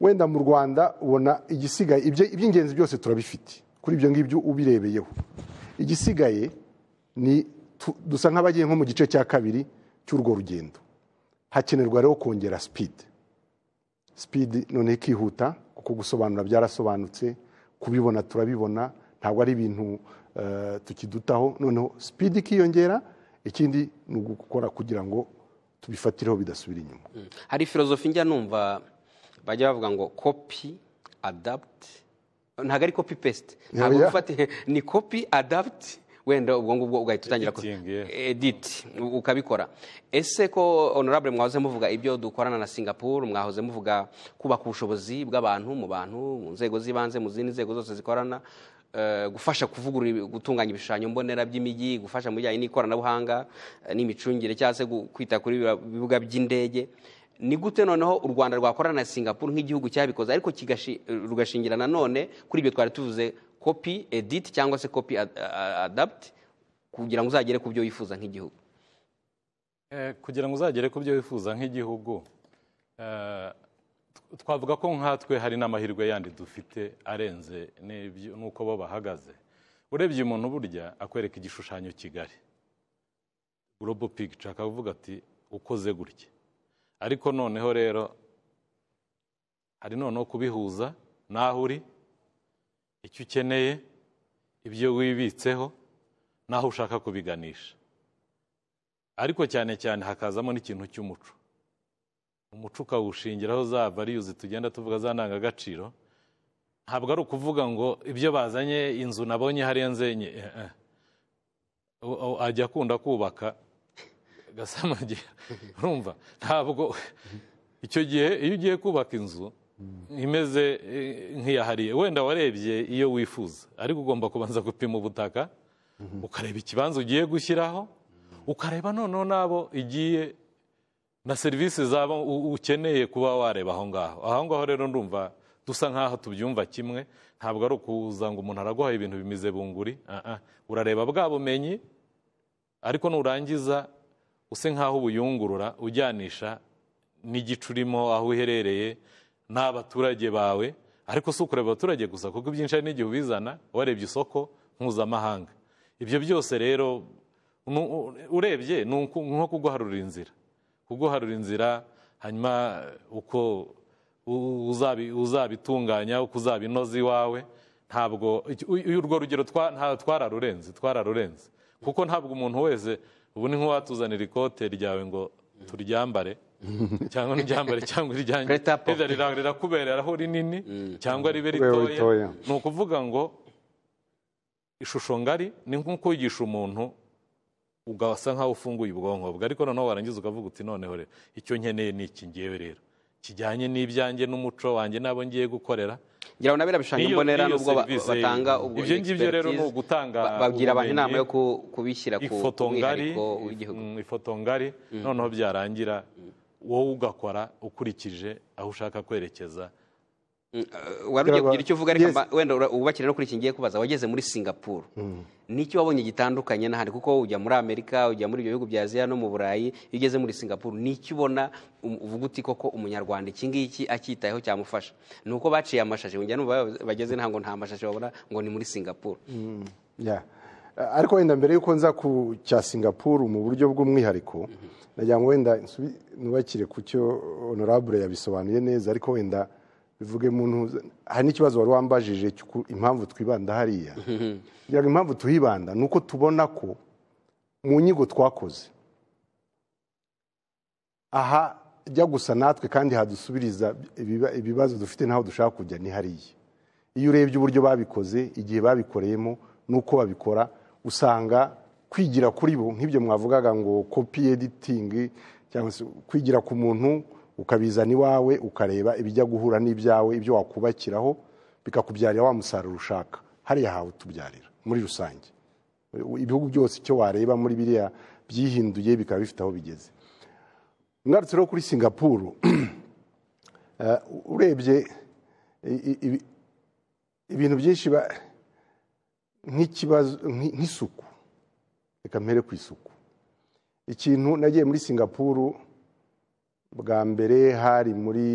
wenda mu rwanda ubona igisigaye ibyo- iby'ingenzi byose turabifite kuri ibyo ngibyo ubirebeyeho igisigaye ni tu- dusa nk'abagiye nko mu gice cya kabiri cy'urwo rugendo hakenerwa rero kongera sipidi sipidi noneho ikihuta kuko gusobanura byarasobanutse kubibona turabibona ntabwo ari ibintu eh, tukidutaho noneho sipidi ikiyongera ikindi ni ugukora kugira ngo tubifatireho bidasubira inyuma Mm. hari filozofi njya numva bajya bavuga ngo copy adapt ntabwo ari copy paste ntabwo Oya. ufate ni copy adapt wenda ubwo ngubwo ugahita utangira ku- Editing, yeah. edit u- ukabikora ese ko honorable mwahoze muvuga ibyo dukorana na singapore mwahoze muvuga kubaka ubushobozi bw'abantu mu bantu mu nzego z'ibanze mu zindi nzego zose zikorana eh, gufasha kuvugurura ibi- gutunganya ibishushanyo mbonera by'imijyi gufasha mu bijyanye n'ikoranabuhanga eh, n'imicungire cyangwa se gu- kwita kuri biriya bibuga by'indege ni gute noneho u rwanda rwakorana na singapore nk'igihugu cyabikoze ariko kigashi- rugashingira nanone kuri ibyo twari tuvuze copy edit cyangwa se copy ad- a- adapt kugira ngo uzagere ku byo wifuza nk'igihugu Eh, kugira ngo uzagere ku byo wifuza nk'igihugu eh, tw- twavuga ko nkatwe hari n'amahirwe yandi dufite arenze n'ibyo- n'uko bo bahagaze urebye umuntu burya akwereka igishushanyo kigari global picture akavuga ati ukoze gutya ariko noneho rero hari noneho kubihuza n'aho uri icyo ukeneye ibyo wibitseho n'aho ushaka kubiganisha ariko cyane cyane hakazamo n'ikintu cy'umuco umuco ukawushingiraho za variyuzi tugenda tuvuga za ndangagaciro ntabwo ari ukuvuga ngo ibyo bazanye inzu nabonye hariya nzenye eh, eh. U- u- ajya akunda kubaka gasamagira urumva ntabwo icyo gihe iyo ugiye kubaka inzu imeze eh, nk'iya hariya wenda warebye iyo wifuza ariko ugomba kubanza gupima ubutaka ukareba ikibanza ugiye gushyiraho ukareba noneho n'abo igiye na serivisi zaba u- ukeneye kuba wareba aho ngaho aho ngaho rero ndumva dusa nk'aho tubyumva kimwe ntabwo ari ukuza ngo umuntu araguhaye ibintu bimize bunguri Ah, ah. urareba bwa bumenyi ariko nurangiza use nk'aho ubuyungurura ujyanisha n'igice urimo aho uherereye n'abaturage bawe ariko si ukureba abaturage gusa kuko ibyinshi hari n'igihe ubizana warebye isoko mpuzamahanga ibyo byose rero nu- u- urebye ni uku- nko kuguharurira inzira kuguharura inzira hanyuma uko u- uzabi- uzabitunganya uko uzabinoza iwawe ntabwo iki- u- u- urwo rugero twa- nta- twararurenze twararurenze kuko ntabwo umuntu wese ubu ni nk'uwatuzanira ikote ryawe ngo turyambare cyangwa n'iryambare cyangwa iryanjye Prêt à porter. Rira- rira- rirakubereraho rinini cyangwa ribe Ribe ritoya ritoya. ni ukuvuga ngo ishusho ngari ni nko kwigisha umuntu ugasa nkaho ufunguye ubwonko bwe ariko noneho warangiza ukavuga uti noneho rero icyo nkeneye ni iki ngewe rero kijyanye n'ibyanjye n'umuco wanjye n'abo ngiye gukorera ngira ngo nabera bishushanyo N'iyo- mbonera n'iyo nubwo ba- serivisi- batanga ubwo ibyo ngibyo rero ni expertise, ugutanga ba- babwira abantu ubumenyi, inama yo ku- kubishyira ku ifoto ngari mwihariko w'igihugu mm, ifoto ngari noneho byarangira wowe ugakora ukurikije aho ushaka kwerekeza Eh, wari ugiye kugira icyo uvuga ariko Yes. mba- wenda ura- wubakire no kuri iki ngiye kubaza wageze muri singapuru n'icyo wabonye gitandukanye n'ahandi kuko ujya muri amerika ujya muri ibyo bihugu bya aziya no mu burayi iyo ugeze muri singapuru n'icyo ubona um- uvuga uti koko umunyarwanda iki ngiki acyitayeho cyamufasha ni uko baciye amashashi wongera numva ba- bageze ntabwo nta mashashi babona ngo ni muri singapuru Yeah. Eh, ariko wenda mbere y'uko nza ku cya singapuru mu buryo bw'umwihariko nagira ngo wenda nsubi- nubakire ku cyo honorable yabisobanuye neza ariko wenda bivuge muntu hari n'ikibazo wari wambajije cy'uku- impamvu twibanda hariya ngira ngo impamvu tuhibanda ni uko tubona ko mu nyigo twakoze aha jya gusa natwe kandi hadusubiriza ibiba- ibibazo dufite n'aho dushaka kujya ni hariya iyo urebye uburyo babikoze igihe babikoreyemo n'uko babikora usanga kwigira kuri bo nk'ibyo mwavugaga ngo kopi editingi cyangwa se kwigira ku muntu ukabizana iwawe ukareba ibijya guhura n'ibyawe ibyo wakubakiraho bikakubyarira wa musaruro ushaka hariya hawe tubyarira muri rusange ibihugu byose icyo wareba muri biriya byihinduye bikaba bifite aho bigeze ngarutse rero kuri singapuru eh, urebye i- i- ibi- ibintu byinshi ba- nk'ikibazo nk'i- nk'isuku reka mpere ku isuku ikintu nagiye muri singapuru bwa mbere hari muri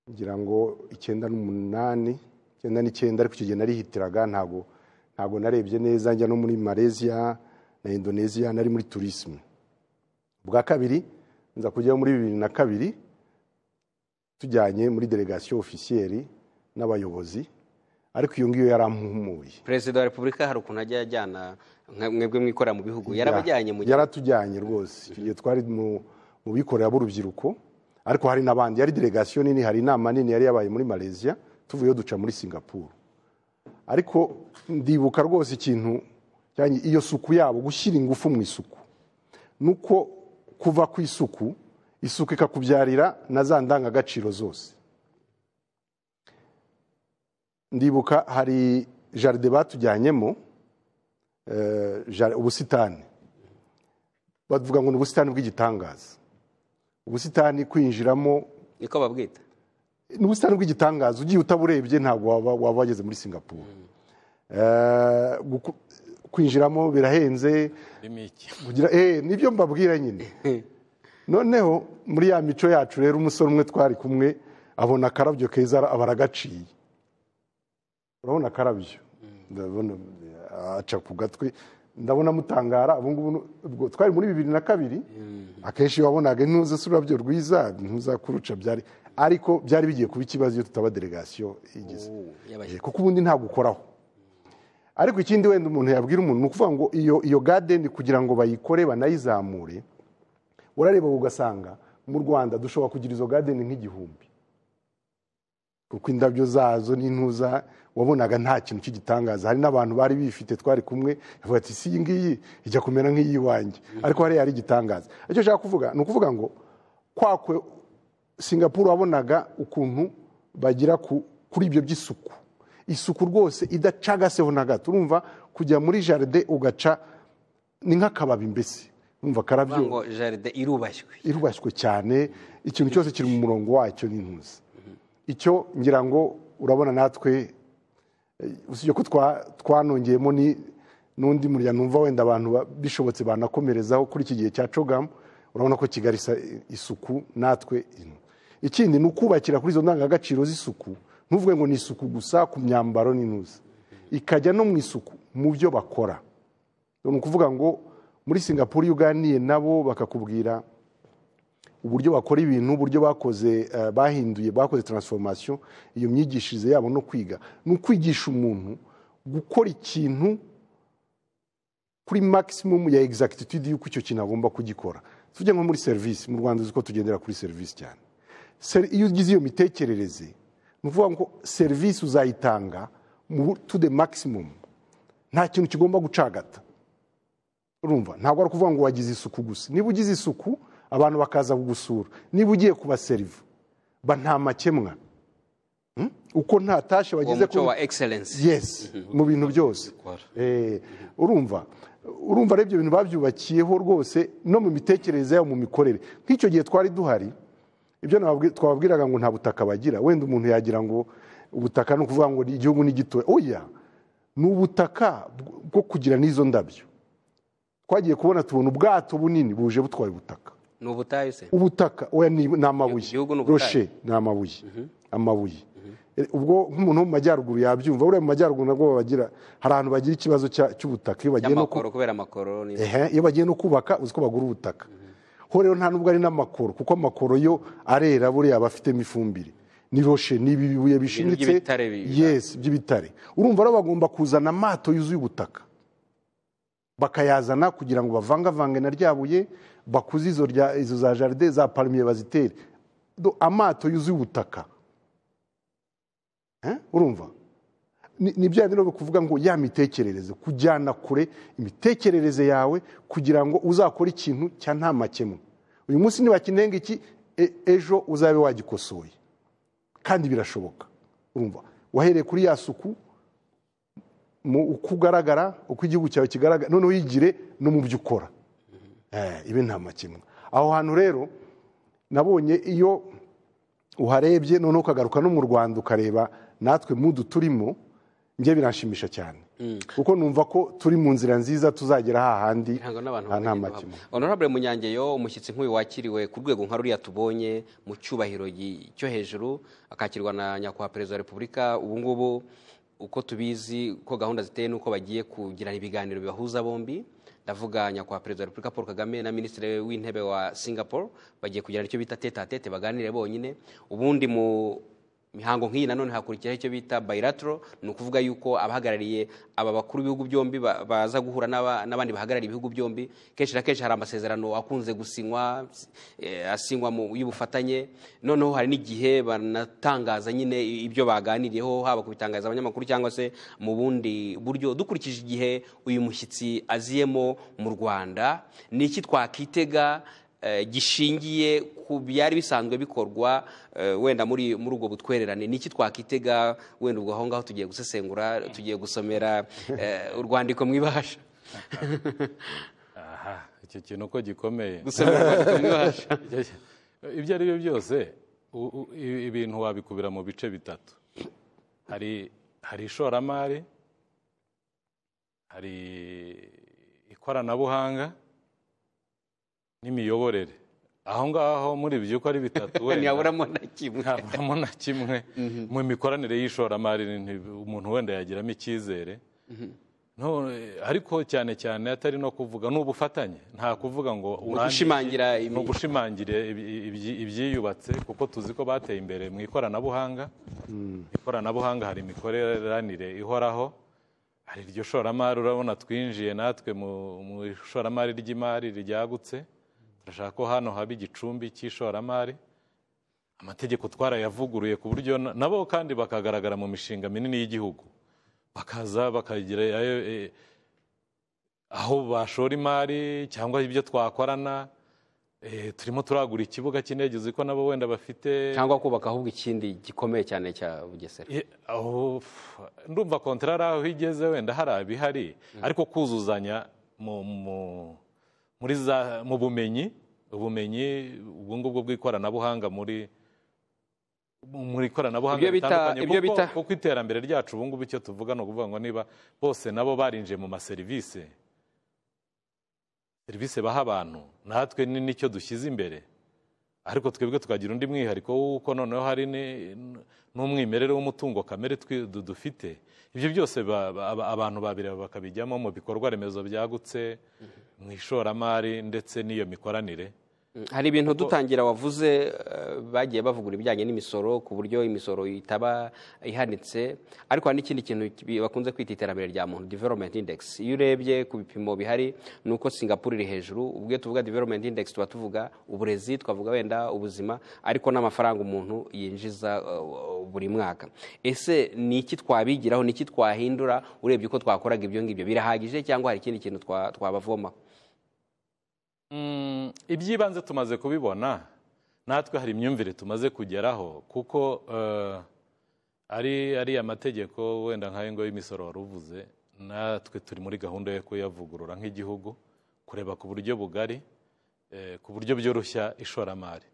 ngira ngo icyenda n'umunani icyenda n'icyenda ariko icyo gihe narihitiraga ntago ntago narebye neza njya no muri malaysia na indonesia nari muri turisme bwa kabiri nza kujyaho muri bibiri na kabiri tujyanye muri delegation ofisiyeri n'abayobozi ariko iyo ngiyo yarampumuye perezida wa repubulika hari ukuntu ajya ajyana nka- mwebwe mwikorera mu bihugu yarabajyanye mu gihe yaratujyanye rwose icyo gihe twari mu mu bikorera b'urubyiruko ariko hari n'abandi yari delegation nini hari inama nini yari yabaye muri malaysia tuvuyeyo duca muri singapuru ariko ndibuka rwose ikintu cyanye iyo suku yabo gushyira ingufu mu isuku nuko kuva ku isuku isuku ikakubyarira na za ndangagaciro zose ndibuka hari jaride batujyanyemo eh, jar- ubusitani bavuga ngo ni ubusitani bw'igitangaza ubusitani kwinjiramo niko babwita ni ubusitani bw'igitangaza ugiye utaburebye ntabwo waba- waba wageze muri singapuru Eh, guku- kwinjiramo birahenze ririmo iki kugira eh nibyo mbabwira nyine noneho muri ya mico yacu rero umusore umwe twari kumwe abona akarabyo keza ara- aba aragaciye urabona akarabyo ndabona eh, aca ku gatwe ndabona amutangara ubu ngubu nu- ubwo twari muri bibiri na kabiri akenshi wabonaga ntuzese ururabyo rwiza ntuzakuruca byari ariko byari bigiye kuba ikibazo iyo tutaba delegasiyo igize y'abashyitsi. Eh, kuko ubundi ntagukoraho ariko ikindi wenda umuntu yabwira umuntu ni ukuvuga ngo iyo iyo gadeni kugira ngo bayikore banayizamure urareba ugasanga mu rwanda dushobora kugira izo gadeni nk'igihumbi kuko indabyo zazo n'intuza wabonaga nta kintu cy'igitangaza hari n'abantu bari bifite twari kumwe bavuga ati si iyi ngiyi ijya kumera nk'iy'iwanjye ariko hariya hari igitangaza icyo nshaka kuvuga ni ukuvuga ngo kwakwe singapuru wabonaga ukuntu bagira ku, kuri ibyo by'isuku isuku rwose idacagaseho na gato urumva kujya muri jaride ugaca ni nk'akababi mbese wumva Bavuga ngo karabyo jaride irubashywe irubashywe cyane ikintu cyose kiri mu murongo wacyo n'intuzi icyo ngira ngo urabona natwe eh, usibye ko twa- twanongeyemo ni- n'undi muryango numva wenda abantu ba- bishobotse banakomerezaho kuri iki gihe cya cogamu urabona ko kigali isa isuku natwe ino ikindi ni ukubakira kuri izo ndangagaciro z'isuku ntuvuge ngo ni isuku gusa ku myambaro n'intuzi ikajya no mu isuku mu byo bakora ni ukuvuga ngo muri singapore iyo uganiye nabo bakakubwira uburyo bakora ibintu uburyo bakoze eh, bahinduye bakoze transformation iyo myigishirize yabo no kwiga ni ukwigisha umuntu gukora ikintu kuri maximum ya exactitude y'uko icyo kintu agomba kugikora tuvuge nko muri serivisi mu rwanda uzi ko tugendera kuri serivisi cyane Ser- iyo ugize iyo mitekerereze ni ukuvuga ngo serivisi uzayitanga mu- to the maximum nta kintu kigomba gucagata urumva ntabwo ari ukuvuga ngo wagize isuku gusa niba ugize isuku abantu bakaza kugusura niba ugiye kubaseriva ba nta makemwa Hmm? uko nta tashe uwo wagize muco kuri- wa egiserensi yes mu bintu byose Eh, urumva urumva rero ibyo bintu babyubakiyeho rwose no mu mitekerereze yabo mu mikorere nk'icyo gihe twari duhari ibyo nababwi- twababwiraga ngo nta butaka bagira wenda umuntu yagira ngo ubutaka ni ukuvuga ngo ni igihugu ni gitoya oya ni ubutaka bw- bwo kugira n'izo ndabyo twagiye kubona tubona ubwato bunini buje butwaye ubutaka ni ubutayu se ubutaka oya ni ni amabuye Igihugu ni ubutayu. roshe ni amabuye amabuye Eh, ubwo nk'umuntu wo mu majyaruguru yabyumva buriya mu majyaruguru nabwo babagira hari ahantu bagira ikibazo cya- cy'ubutaka iyo bagiye no ku- y'amakoro kubera amakoro ni Ehe, iyo bagiye no kubaka uzi ko bagura ubutaka ho rero nta nubwo ari n'amakoro kuko amakoro yo arera buriya aba afitemo ifumbire ni roshe ni ibi bibuye bishimitse by'ibitare bi- yes by'ibitare urumva rero bagomba kuzana amato yuzuye ubutaka bakayazana kugira ngo bavangavange na rya buye bakuze izo rya- izo za jaride za palmiye bazitere Do- amato yuzuye ubutaka Eh, urumva ni ni bya bindi rero kuvuga ngo ya mitekerereze kujyana kure imitekerereze yawe kugira ngo uzakore ikintu cya nta makemwa uyu munsi ntibakinenga iki e- ejo uzabe wagikosoye kandi birashoboka urumva wahereye kuri ya suku mu uko ugaragara uko igihugu cyawe kigaragara noneho uyigire no mu byo ukora Eh, ibe nta makemwa aho hantu rero nabonye iyo uharebye noneho ukagaruka no mu rwanda ukareba natwe mudu turimo njye biranshimisha cyane kuko numva ko turi mu nzira nziza tuzagera hahandi ntabwo n'abantu ha nta bamenye makemwa guhabwa. honorable munyangeyo umushyitsi nk'uyu wakiriwe ku rwego nka ruriya tubonye mu cyubahiro gi- cyo hejuru akakirwa na nyakubahwa perezida wa repubulika ubu ngubu uko tubizi uko gahunda ziteye n'uko bagiye kugirana ibiganiro bibahuza bombi ndavuga nyakubahwa perezida wa repubulika paul kagame na minisitiri w'intebe wa singapore bagiye kugirana icyo bita tete a tete baganire bonyine ubundi mu imihango nk'iyi nanone hakurikiraho icyo bita bayiratoro ni ukuvuga yuko abahagarariye aba bakuru b'ibihugu byombi ba- baza guhura n'aba- n'abandi bahagarariye ibihugu byombi kenshi na kenshi hari amasezerano akunze gusinywa eh, asinywa mu y'ubufatanye noneho hari n'igihe banatangaza nyine ibyo baganiriyeho haba kubitangaza abanyamakuru cyangwa se mu bundi buryo dukurikije igihe uyu mushyitsi aziyemo mu rwanda ni iki twakitega eh, gishingiye ku byari bisanzwe bikorwa eh, wenda muri muri ubwo butwererane ni iki twakitega wenda ubwo aho ngaho tugiye gusesengura tugiye gusomera eh, urwandiko mwibasha aha icyo kintu uko gikomeye gusomera urwandiko mwibasha ibyo ari byo byose u- u- i- ibintu wabikubira mu bice bitatu hari hari ishoramari hari ikoranabuhanga n'imiyoborere aho ngaho muri ibyo uko ari bitatu wenda ntiyaburamo na kimwe ntaburamo na kimwe mu mikoranire y'ishoramari ni- umuntu wenda yagiramo icyizere No, eh, ariko cyane cyane atari no kuvuga ni ubufatanye nta kuvuga ngo urangire- ugushimangira ibi- ni ugushimangire ibi- ibi- ibyiyubatse kuko tuzi ko bateye imbere mu ikoranabuhanga ikoranabuhanga hari imikoranire ihoraho hari iryo shoramari urabona twinjiye natwe mu mu ishoramari ry'imari ryagutse turashaka ko hano haba igicumbi cy'ishoramari amategeko twarayavuguruye ku buryo na- nabo kandi bakagaragara mu mishinga minini y'Igihugu bakaza bakagira ayo- eh, aho bashora imari cyangwa ibyo twakorana Eh, turimo turagura ikibuga cy'indege uzi ko nabo wenda bafite cyangwa kubaka ahubwo ikindi gikomeye cyane cya bugesera Ye- aho f- ndumva kontara ari aho igeze wenda hari abihari ariko kuzuzanya mu- mu- muri za mu bumenyi ubumenyi ubwo ngubwo bw'ikoranabuhanga muri muri ikoranabuhanga Ibyo bita- ritandukanye, ibyo kuko- bita- kuko iterambere ryacu ubu ngubu icyo tuvuga ni ukuvuga ngo niba bose nabo barinjiye mu maserivisi serivisi baha abantu natwe ni nicyo dushyize imbere ariko twebwe tukagira undi mwihariko w'uko noneho hari ni- n'umwimerere w'umutungo kamere twi- du- dufite ibyo byose ba- ba- aba- abantu babireba bakabijyamo mu bikorwa remezo byagutse mu ishoramari ndetse n'iyo mikoranire hari ibintu dutangira wavuze eh, bagiye bavugura ibijyanye n'imisoro ku buryo imisoro itaba ihanitse ariko hari n'ikindi kintu ki- bakunze kwita iterambere rya muntu development index iyo urebye ku bipimo bihari ni uko singapore iri hejuru ubwo iyo tuvuga development index tuba tuvuga uburezi twavuga wenda ubuzima ariko n'amafaranga umuntu yinjiza eh, buri mwaka ese ni iki twabigiraho ni iki twahindura urebye uko twakoraga ibyo ngibyo birahagije cyangwa hari ikindi kintu twa- twabavomaho Mm, iby'ibanze tumaze kubibona natwe hari imyumvire tumaze kugeraho kuko eh, ari ari amategeko wenda nk'ayo ngo y'imisoro wari uvuze natwe turi muri gahunda yo kuyavugurura nk'igihugu kureba ku buryo bugari eh, ku buryo byoroshya ishoramari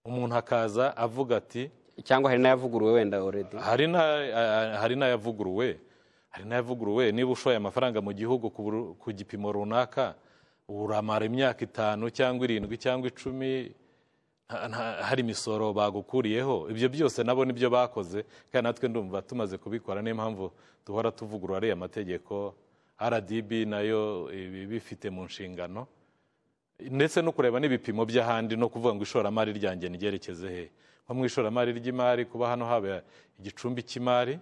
umuntu akaza avuga ati cyangwa hari n'ayavuguruwe wenda already hari na- hari n'ayavuguruwe hari n'ayavuguruwe niba ushoye amafaranga mu gihugu ku buru- ku gipimo runaka uramara imyaka itanu cyangwa irindwi cyangwa icumi nta- nta- hari imisoro bagukuriyeho ibyo byose nabo nibyo bakoze kandi natwe ndumva tumaze kubikora niyo mpamvu duhora tuvugurura ariya mategeko rdb nayo ibifite mu nshingano ndetse no kureba n'ibipimo by'ahandi no kuvuga ngo ishoramari ryanjye nigerekeze he nko mu ishoramari ry'imari kuba hano haba igicumbi cy'imari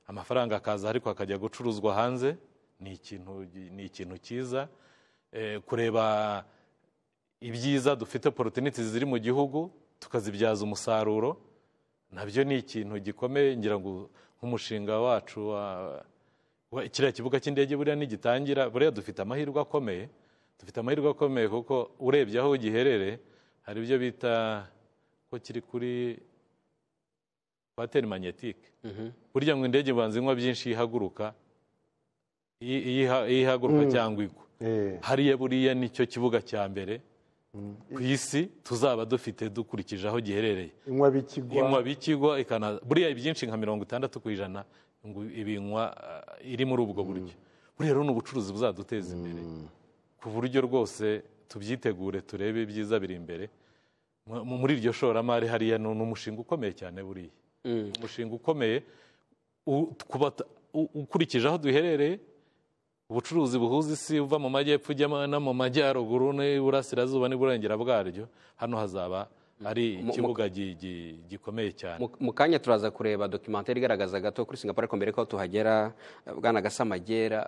amafaranga akaza ariko akajya gucuruzwa hanze ni ikintu ni ikintu cyiza Eh, kureba ibyiza dufite opportunities ziri mu gihugu tukazibyaza umusaruro nabyo ni ikintu gikomeye ngira ngo nk'umushinga wacu wa- wa- kiriya kibuga cy'indege buriya nigitangira buriya dufite amahirwe akomeye dufite amahirwe akomeye kuko urebye aho giherereye hari ibyo bita ko kiri kuri kwateri manyetike burya ngo indege ubanza inywa byinshi ihaguruka iyi- iyi iha- iyo ihaguruka cyangwa igwa Eh, hariya buriya nicyo kibuga cya mbere ku isi tuzaba dufite dukurikije aho giherereye inywa bikigwa inywa bikigwa ikana buriya ibyinshi nka mirongo itandatu ku ijana ngo ibinywa ah, iri muri ubwo buryo buriya rero ni ubucuruzi buzaduteza imbere ku buryo rwose tubyitegure turebe ibyiza biri imbere Mu- mu- muri iryo shoramari hariya ni ni umushinga ukomeye cyane buriya umushinga ukomeye u- kuba t- u- ukurikije aho duherereye ubucuruzi buhuza isi uva mu majyepfo ujya ma- no mu majyaruguru n'iburasirazuba n'iburengera bwaryo hano hazaba ari Mu- mu- ikibuga gi- gi- gikomeye cyane Mu- mu kanya turaza kureba dokimentari igaragaza gato kuri singapore ariko mbere ko tuhagera bwana gasamagera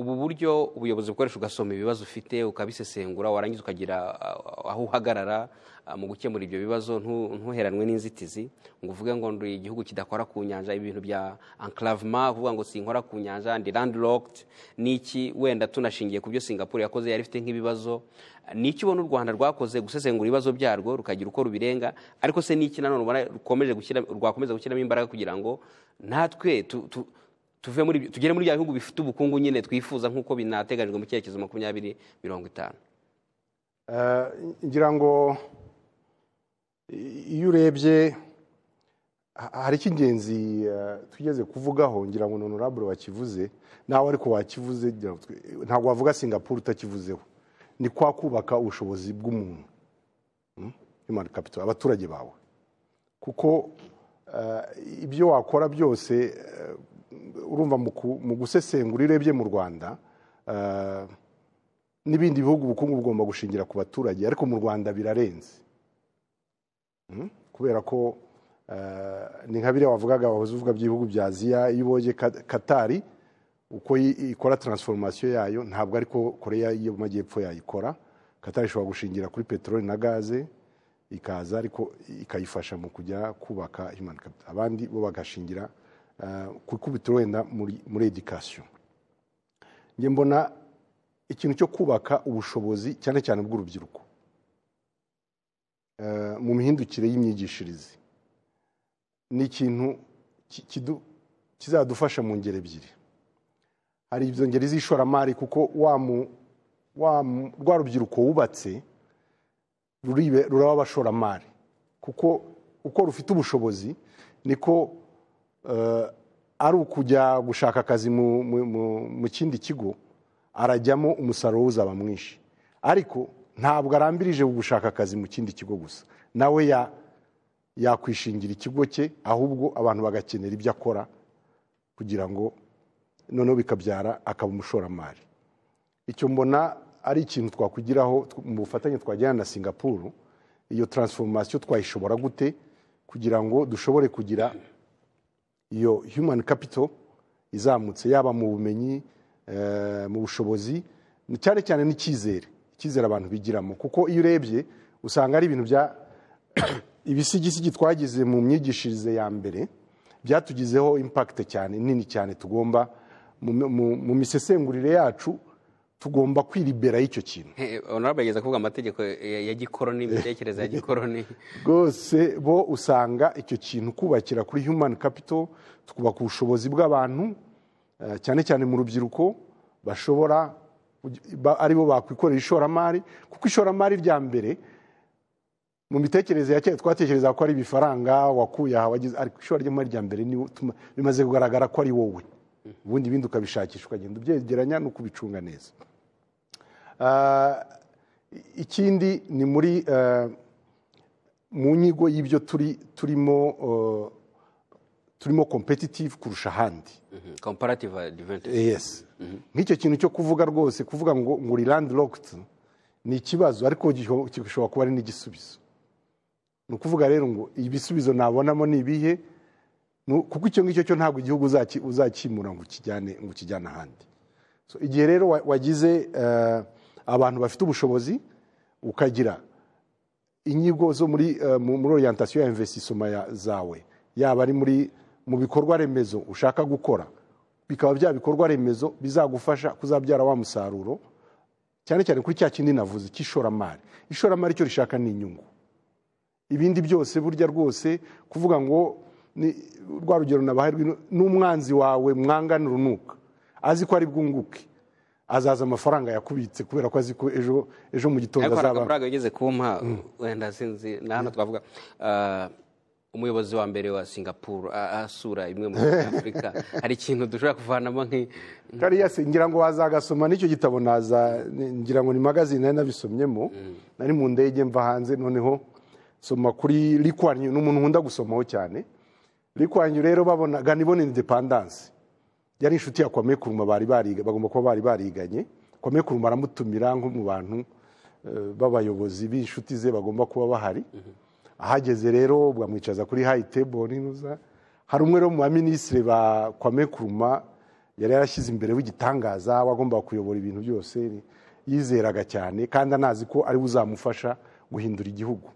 ubu buryo ubuyobozi bukoresha ugasoma ibibazo ufite ukabisesengura warangiza ukagira ah, aho uhagarara ah, mu gukemura ibyo bibazo ntu- ntuheranwe n'inzitizi ngo uvuge ngo ndi igihugu kidakora ku nyanja ibintu bya enclavement kuvuga ngo sinkora ku nyanja ndi landlocked niki wenda tunashingiye ku byo singapore yakoze yari ifite nk'ibibazo ni iki ubona u rwanda rwakoze gusesengura ibibazo byarwo rukagira uko rubirenga ariko se niki nanone ubona rukomeje gushyira rwakomeza gushyiramo imbaraga kugira ngo natwe tu- tu- tuve muri ibyo- tugere muri bya bihugu bifite ubukungu nyine twifuza nk'uko binateganyijwe mu cyerekezo makumyabiri mirongo itanu Eh, ngira ngo i- iyo urebye ha- hari icy'ingenzi eh, tugeze kuvugaho ngira ngo honorable wakivuze nawe ariko wakivuze ngira ngo twe- ntabwo wavuga singapore utakivuzeho ni kwa kubaka ubushobozi bw'umuntu Hmm? human capital abaturage bawe kuko eh, ibyo wakora byose eh, urumva mu ku- mu gusesengura iyo urebye mu rwanda eh, n'ibindi bihugu ubukungu bugomba gushingira ku baturage ariko mu rwanda birarenze Mm? kubera ko eh, ni nka biriya wavugaga wahoze uvuga by'ibihugu bya aziya iyo ubonye Ka- katari uko yi- ikora transformation yayo ntabwo ariko koreya y'amajyepfo yayikora katari ishobora gushingira kuri peteroli na gaze ikaza ariko ikayifasha mu kujya kubaka human capital abandi bo bagashingira eh, ku ikubitiro wenda muri- muri education njye mbona ikintu cyo kubaka ubushobozi cyane cyane bw'urubyiruko eh, mu mihindukire y'imyigishirize ni ikintu ki- kidu- kizadufasha mu ngeri ebyiri hari izo ngeri z'ishoramari kuko wa mu- wa mu- rwa rubyiruko wubatse ruribe ruraba abashoramari kuko uko rufite ubushobozi niko eh, ari ukujya gushaka akazi mu- mu- mu- mu kindi kigo arajyamo umusaruro we uzaba mwinshi ariko ntabwo arambirije gushaka akazi mu kindi kigo gusa nawe ya- yakwishingira ikigo cye ahubwo abantu bagakenera ibyo akora kugira ngo noneho bikabyara akaba umushoramari icyo mbona ari ikintu twakugiraho tw- mu bufatanye twagirana na singapuru iyo taransiforomasiyo twayishobora gute kugira ngo dushobore kugira iyo human capital izamutse yaba mu bumenyi eh, mu bushobozi ni- cyane cyane n'icyizere icyizere abantu bigiramo kuko iyo urebye usanga ari ibintu bya ibisigisigi twagize mu myigishirize ya mbere byatugizeho impakite cyane nini cyane tugomba mu, mu, mu misesengurire yacu tugomba kwiribera y'icyo kintu Eh, honorable yageza kuvuga amategeko ya ya gikoroni imitekerereze ya gikoroni rwose bo usanga icyo kintu kubakira kuri human capital tukubaka ubushobozi bw'abantu eh, cyane cyane mu rubyiruko bashobora ba- aribo bakwikorera ishoramari kuko ishoramari rya mbere mu mitekerereze ya kera twatekereza ko ari ibifaranga wakuye aha wagize ariko ishobora ry'imari rya mbere niwo utuma- bimaze kugaragara ko ari wowe ubundi ibindi ukabishakisha ukagenda ubyegeranya no kubicunga neza Ah, ikindi ni muri eh, mu nyigo y'ibyo turi turimo eh, turimo competitive kurusha ahandi Mhm. comparative advantage yes nk'icyo kintu cyo kuvuga rwose kuvuga ngo ngo uri land locked ni ikibazo ariko gisho- gishobora kuba ari n'igisubizo ni ukuvuga rero ngo ibisubizo nabonamo ni ibihe Nu- kuko icyo ngicyo cyo ntabwo igihugu uzaki- uzakimura ngo ukijyane ngo ukijyane ahandi So, igihe rero wa- wagize eh, abantu bafite ubushobozi ukagira inyigo zo muri eh, mu- muri orientation ya investisoma ya- zawe yaba ari muri mu bikorwa remezo ushaka gukora bikaba bya bikorwa remezo bizagufasha kuzabyara wa musaruro cyane cyane kuri cya kindi navuze cy'ishoramari ishoramari icyo rishaka ni inyungu ibindi byose burya rwose kuvuga ngo ni rwa rugero nabahaye rw'ino- n'umwanzi wawe mwangana urunuka azi ko ari bwunguke azaza amafaranga yakubitse kubera ko azi ko ejo ejo mu gitondo ariko hari azaba amafaranga yigeze kumpa wenda sinzi na hano twavuga Ah, umuyobozi wa mbere wa singapuru a- asura imwe muri afurika hari ikintu dushobora kuvanamo nki kariya se ngira ngo wazagasoma n'icyo gitabo naza ngira ngo ni magazine nari nabisomyemo nari mu ndege mva hanze noneho soma kuri rikwanyu ni umuntu nkunda gusomaho cyane rikwanyu rero babonaga nibo ni independance yari inshuti ya kwame kuruma bari bariga bagomba kuba bari bariganye kwame kuruma aramutumira nko mu bantu eh, b'abayobozi b'inshuti ze bagomba kuba bahari ahageze rero bamwicaza kuri high table ninuza hari umwe rero mu baminisitiri ba kwame kuruma yari yarashyize imbere w'igitangaza wagombaga kuyobora ibintu byose yizeraga cyane kandi anazi ko ariwe uzamufasha guhindura igihugu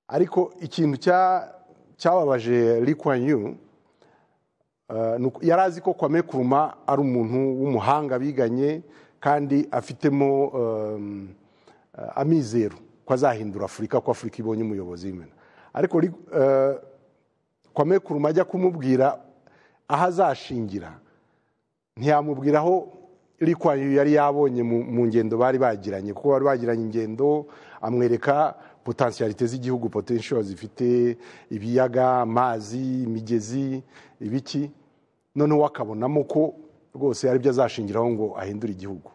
ariko ikintu cya- cyababaje Lee Kuan Yew eh, ni uko- yari azi ko Kwame Kuruma ari umuntu w'umuhanga biganye kandi afitemo em, eh, amizero ko azahindura Afurika ko Afurika ibonye umuyobozi w'imena ariko Lee- eh, Kwame Kuruma ajya kumubwira aho azashingira ntiyamubwira aho iri kwayo yari yabonye mu mu ngendo bari bagiranye kuko bari bagiranye ingendo amwereka potensiyalite z'igihugu potential zifite ibiyaga amazi imigezi ibiki noneho akabonamo ko rwose ari byo azashingiraho ngo ahindure igihugu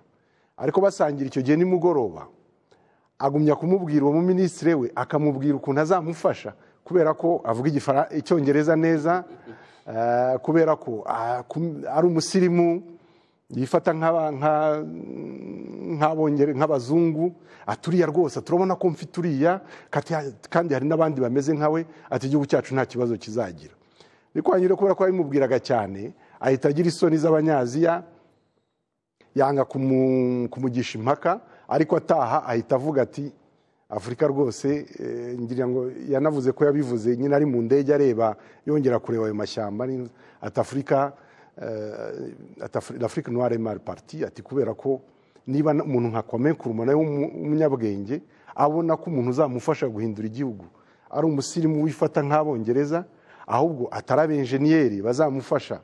ariko basangira icyo gihe nimugoroba agumya kumubwira uwo muminisitiri we akamubwira ukuntu azamufasha kubera ko avuga igifara- icyongereza neza eh, kubera ko ah, kum- ari umusirimu yifata nk'aba- nka- nk'abongere- nk'abazungu aturiya rwose turabona ko mfite uriya kati- kandi hari n'abandi bameze nkawe ati igihugu cyacu nta kibazo kizagira ariko hanyura kubera ko yabimubwiraga cyane ahita agira isoni z'abanyaziya yanga kumu- kumugisha impaka ariko ataha ahita avuga ati afurika rwose eh, ngira ngo yanavuze ko yabivuze nyine ari mu ndege areba yongera kureba ayo mashyamba ni- ati afurika afurika noire mari parti ati kubera ko niba na- umuntu nka kwame kuruma nawe w'umu- w'umunyabwenge abona ko umuntu uzamufasha guhindura igihugu ari umusirimu wifata nk'abongereza ahubwo atari abenjeniyeri bazamufasha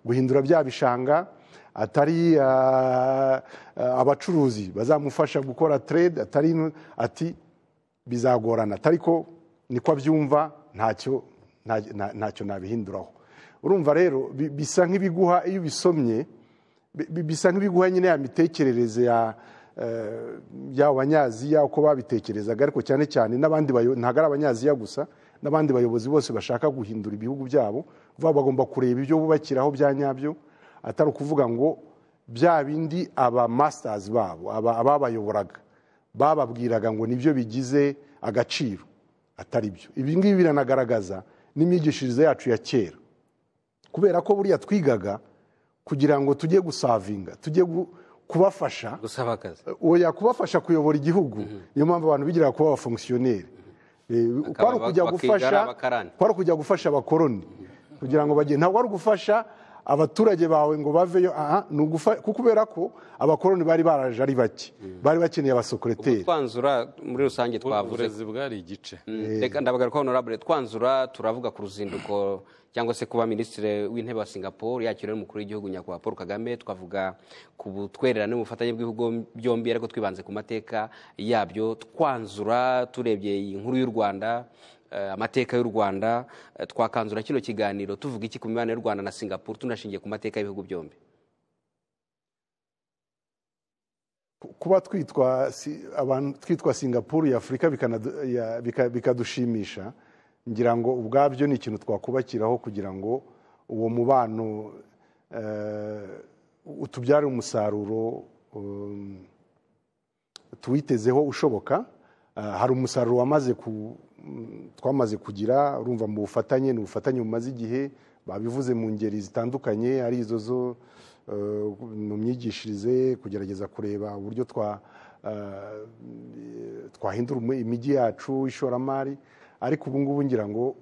guhindura bya bishanga atari ah, ah, abacuruzi bazamufasha gukora trade atari ino- ati bizagorana atari ko niko abyumva ntacyo nta- nta- ntacyo nabihinduraho urumva rero bi- bisa nk'ibiguha iyo ubisomye bi- bi- bisa nk'ibiguha nyine ya mitekerereze ya eh, y'abo banyaziya uko babitekerezaga ariko cyane cyane n'abandi bayo- ntabwo ari abanyaziya gusa n'abandi bayobozi bose bashaka guhindura ibihugu byabo vuba bagomba kureba ibyo bubakiraho bya nyabyo atari ukuvuga ngo bya bindi aba masters babo aba- ababayoboraga bababwiraga ngo nibyo bigize agaciro atari byo ibi ngibi biranagaragaza n'imyigishirize yacu ya kera kubera ko buriya twigaga kugira ngo tujye gusavinga tujye gu- kubafasha gusaba akazi oya kubafasha kuyobora igihugu niyo mpamvu abantu bigira kuba abafonkisiyoneri Eh, kwari Bakaba bakiga ukujya ari gufasha abakarani. kwari ukujya gufasha abakoroni kugira ngo bagende ntabwo ari ugufasha abaturage bawe ngo baveyo aha ni ugufa- kuko kubera ko abakoroni bari baraje ari bake bari bakeneye abasokoreteri twanzura muri rusange twavuze uburezi bwari igice Mm, reka ndabagaruka honorable twanzura turavuga ku ruzinduko cyangwa se kuba minisitiri w'intebe wa singapore yakiriwe n'umukuru w'igihugu nyakubahwa paul kagame twavuga ku butwererane n'ubufatanye bw'ibihugu byombi ariko twibanze ku mateka yabyo twanzura turebye iyi nkuru y'u rwanda eh, amateka y'u rwanda eh, twakanzura kino kiganiro tuvuga iki ku mibanire y'u rwanda na singapore tunashingiye ku mateka y'ibihugu byombi kuba twitwa si- abantu twitwa singapuru ya afurika bikanadu- ya- bika- bikadushimisha ngira ngo ubwabyo ni ikintu twakubakiraho kugira ngo uwo mubano eh, utubyare umusaruro um, tuwitezeho ushoboka Ah, hari umusaruro wamaze ku- mm, twamaze kugira urumva mu bufatanye ni ubufatanye bumaze igihe babivuze mu ngeri zitandukanye ari izo zo eh, mu myigishirize kugerageza kureba uburyo twa ah, twahindura umu- imijyi yacu ishoramari ariko ubu ngubu ngira ngo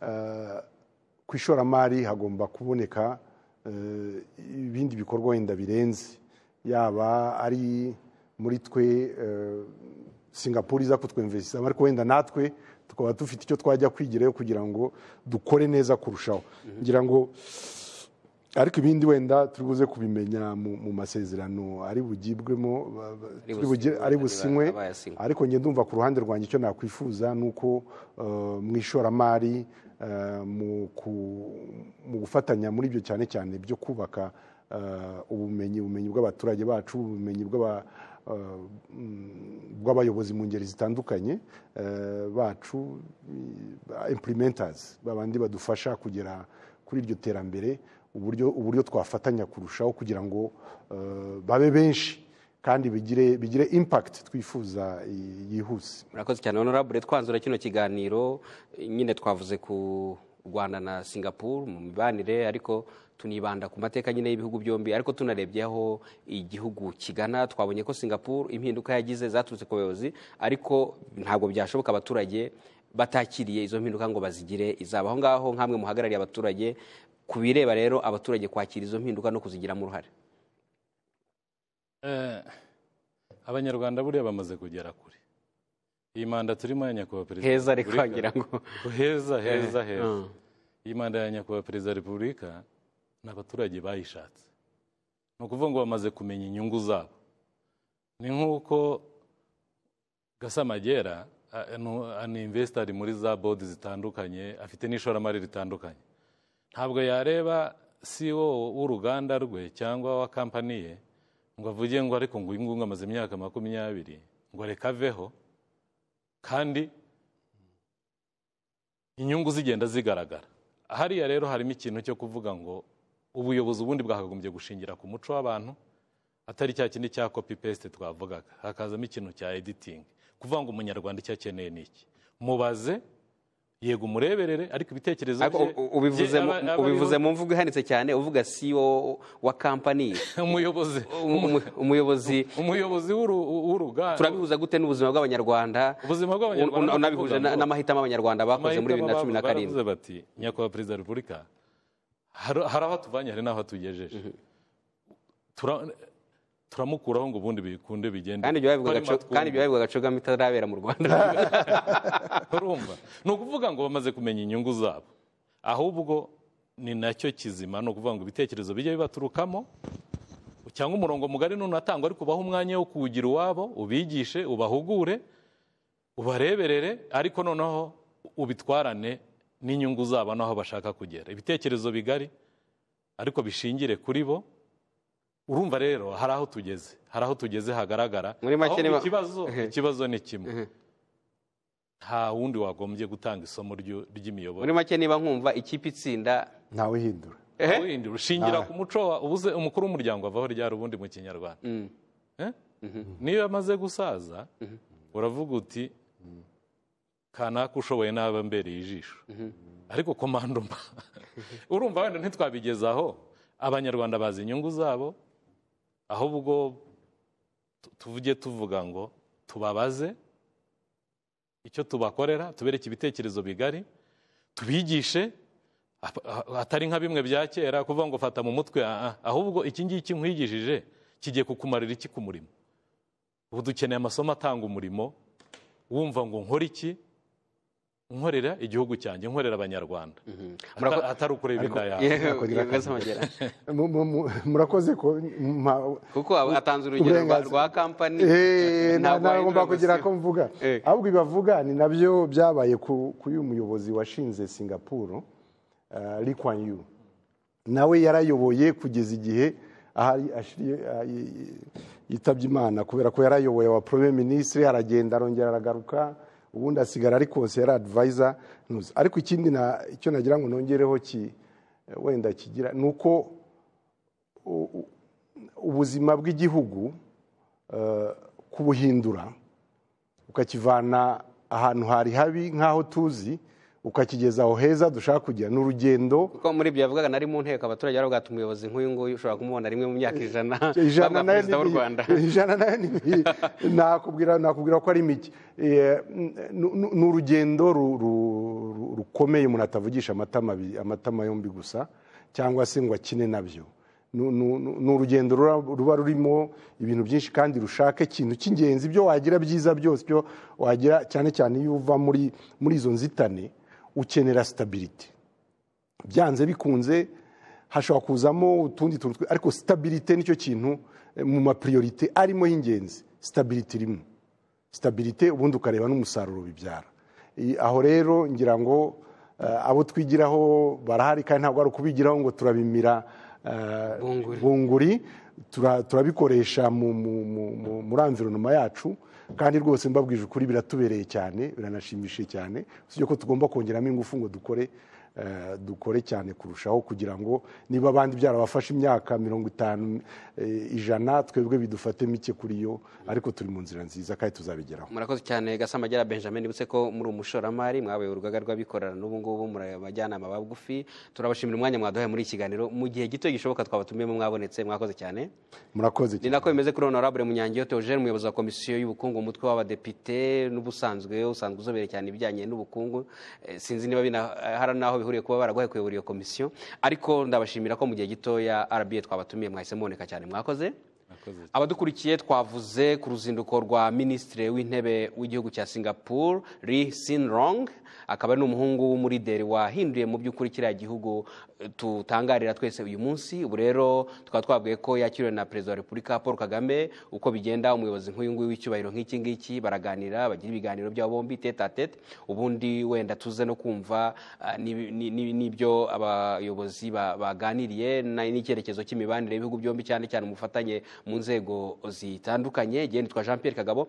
eh, ku ishoramari hagomba kuboneka eh, ibindi bikorwa wenda birenze yaba ari muri twe eh, singapore iza kutwemvesizamo ariko wenda natwe tukaba dufite icyo twajya kwigirayo kugira ngo dukore neza kurushaho ngira ngo ariko ibindi wenda turi buze kubimenya mu, mu masezerano ari bugibwemo ba- ba- Ari turi bugire- businywe, ari ari ba- businywe abayasinywe. ariko njye ndumva ku ruhande rwanjye icyo nakwifuza ni uko eh, mu ishoramari eh, mu ku- mu gufatanya muri ibyo cyane cyane byo kubaka eh, ubumenyi ubumenyi bw'abaturage bacu ubumenyi bw'aba- eh, mm, bw'abayobozi mu ngeri zitandukanye eh, bacu impurimentasi babandi badufasha kugera kuri iryo terambere uburyo uburyo twafatanya kurushaho kugira ngo eh, babe benshi kandi bigire bigire impact twifuza i- yihuse murakoze cyane honorable twanzura kino kiganiro eh, nyine twavuze ku rwanda na singapore mu mibanire ariko tunibanda ku mateka nyine y'ibihugu byombi ariko tunarebyeho igihugu kigana twabonye ko singapore impinduka yagize zaturutse ku bayobozi ariko ntabwo byashoboka abaturage batakiriye izo mpinduka ngo bazigire izaba aho ngaho nk'amwe muhagarariye abaturage ku bireba rero abaturage kwakira izo mpinduka no kuzigiramo uruhare Eh, abanyarwanda buriya bamaze kugera kure iyi manda turimo ya nyakubahwa perezida wa heza ariko Repubulika- wagira ngo heza heza heza Mm. iyi manda ya nyakubahwa perezida wa repubulika ni abaturage bayishatse ni ukuvuga ngo bamaze kumenya inyungu zabo ni nk'uko gasamagera a- nu- ani investor muri za bodi zitandukanye afite n'ishoramari ritandukanye ntabwo yareba CEO w'uruganda rwe cyangwa wa kampani ye ngo avuge ngo ariko ngo uyu nguyu ngo amaze imyaka makumyabiri ngo reka aveho kandi inyungu zigenda zigaragara hariya rero harimo ikintu cyo kuvuga ngo ubuyobozi ubundi bwakagombye gushingira ku muco w'abantu atari cya kindi cya copy paste twavugaga hakazamo ikintu cya editing kuvuga ngo umunyarwanda icyo akeneye ni iki mubaze yego umureberere ariko ibitekerezo Ariko bye- u- ubivuze bye mu- aba- aba ubivuze ariho. mu mvugo ihanitse cyane uvuga CEO wa kampani umuyobozi umuyobozi umuyobozi w'uru- w'uruganda turabihuza gute n'ubuzima bw'abanyarwanda ubuzima Un- bw'abanyarwanda un- unabihuje na- n'amahitamo abanyarwanda bakoze muri bibiri na cumi na karindwi baravuze bati nyakubahwa perezida wa repubulika hari hari aho tuvanye hari n'aho tugejeje Tura- turamukuraho ngo ubundi bikunde bigende kandi ibyo babivugaga Co- kandi ibyo babivugaga cogama itarabera mu rwanda urumva ni ukuvuga ngo bamaze kumenya inyungu zabo ahubwo ni nacyo kizima ni ukuvuga ngo ibitekerezo bijye bibaturukamo cyangwa umurongo mugari nunatangwa ariko ubahe umwanya wo kuwugira uwabo ubigishe ubahugure ubareberere ariko noneho ubitwarane n'inyungu zabo n'aho bashaka kugera ibitekerezo bigari ariko bishingire kuri bo urumva rero hari aho tugeze hari aho tugeze hagaragara Muri make Ahubwo niba- ikibazo Mhm. ikibazo ni kimwe nta wundi wagombye gutanga isomo ryo- ry'imiyoborere muri make niba nkumva ikipe itsinda ntawe uhindura ehe Windi rushingira Ah. ku muco wa ubuze umukuru w'umuryango avaho ryari ubundi mu kinyarwanda Mm. Eh? niyo amaze gusaza uravuga uti kanaka ushoboye n'aba ambereye ijisho ariko komandoma urumva wenda ntitwabigezaho abanyarwanda bazi inyungu zabo ahubwo tu- tuvuge tuvuga ngo tubabaze icyo tubakorera tubereke ibitekerezo bigari tubigishe ap- a- atari nka bimwe bya kera kuvuga ngo fata mu mutwe ah, ah. ahubwo iki ngiki nkwigishije kigiye kukumarira iki ku murimo ubu dukeneye amasomo atanga umurimo wumva ngo nkore iki nkorera igihugu cyanjye nkorera abanyarwanda Ata- Murako- atari ukureba inda yawe Yewe, Nakongera yewe, Grace Amagera. Mu- mu- mu- murakoze ko mpa- kuko aba- atanze urugero rwa- Uburenganzira. rwa kampani ntabwo Eh, nta- ntabwo ahindura ngomba kugira gusa. ko mvuga Eh. ahubwo ibibavuga ni nabyo byabaye ku- kuri uyu muyobozi washinze singapuru eh, Lee Kuan Yew nawe yarayoboye kugeza igihe ahari ashiriye ah, yi- yi- yitabye imana kubera ko yarayoboye wa premier ministre aragenda arongera aragaruka ubundi asigara ari conseiller advisor Nuzi. ariko ikindi na- icyo nagira ngo nongereho ki wenda kigira ni uko u- u- ubuzima bw'igihugu eh, kubuhindura ukakivana ahantu hari habi nk'aho tuzi ukakigeza aho heza dushaka kugira ni urugendo kuko muri ibyo yavugaga nari mu nteko abaturage baravuga ati umuyobozi nk'uyu nguyu ushobora kumubona rimwe mu myaka ijana ijana bavuga nayo perezida w'u rwanda ni- ijana nayo ni nakubwira nakubwira ko ari mike Eh, n- n- ni urugendo ru- ru- ru- rukomeye umuntu atavugisha amatama abiri- amatama yombi gusa cyangwa se ngo akine nabyo Ni- ni ni urugendo rura- ruba rurimo ibintu byinshi kandi rushaka ikintu cy'ingenzi ibyo wagira byiza byose byo wagira cyane cyane iyo uva muri muri izo nzitane ukenera stability byanze bikunze hashobora kuzamo utundi tuntu twe- ariko sitabirite nicyo kintu eh, mu mapiriyorite arimo y'ingenzi sitabirite irimo sitabirite ubundi ukareba n'umusaruro bibyara I- aho rero ngira ngo eh, abo twigiraho barahari kandi ntabwo ari ukubigiraho ngo turabimira eh, Bunguri. bunguri tura- turabikoresha mu- mu- mu- mu- muri environoma yacu kandi rwose mbabwije ukuri biratubereye cyane biranashimishije cyane usibye ko tugomba kongeramo ingufu ngo dukore eh, dukore cyane kurushaho kugira ngo niba abandi byarabafashe imyaka mirongo itanu eh, ijana twebwe bidufate mike kuri yo ariko turi mu nzira nziza kandi tuzabigeraho murakoze cyane gasamagera benjamin nibutse ko muri umushoramari mwabaye urugaga rw'abikorera n'ubu ngubu muri abajyanama bagufi turabashimira umwanya mwaduhaye muri iki kiganiro mu gihe gito gishoboka twabatumiyemo mwabonetse mwakoze cyane murakoze ni cyane nako bimeze kuri honorable munyangiyo theogene umuyobozi wa komisiyo y'ubukungu umutwe w'abadepite n'ubusanzwe usanzwe uzobere cyane ibijyanye n'ubukungu Eh, sinzi niba bina- hari n'aho bihuriye kuba baraguhaye kuyobora iyo komisiyo ariko ndabashimira ko mu gihe gitoya rba twabatumiye mwahise muboneka cyane mwakoze Mwakoze. abadukurikiye twavuze ku ruzinduko rwa minisitiri w'intebe w'igihugu cya singapore ri sinrong akaba ari n'umuhungu w'umurideri wahinduye mu by'ukuri kiriya gihugu eh, tutangarira twese uyu munsi ubu rero tukaba twabwiye ko yakiriwe na perezida wa repubulika paul kagame uko bigenda umuyobozi nk'uyu nguyu w'icyubahiro nk'iki ngiki baraganira bagira ibiganiro byabo bombi tete a tete ubundi wenda tuze no kumva ah, n'ibi- ni- ni- n'ibyo abayobozi ba- baganiriye na- n'icyerekezo cy'imibanire y'ibihugu byombi cyane cyane umufatanye mu nzego zitandukanye genditwa jean pierre kagabo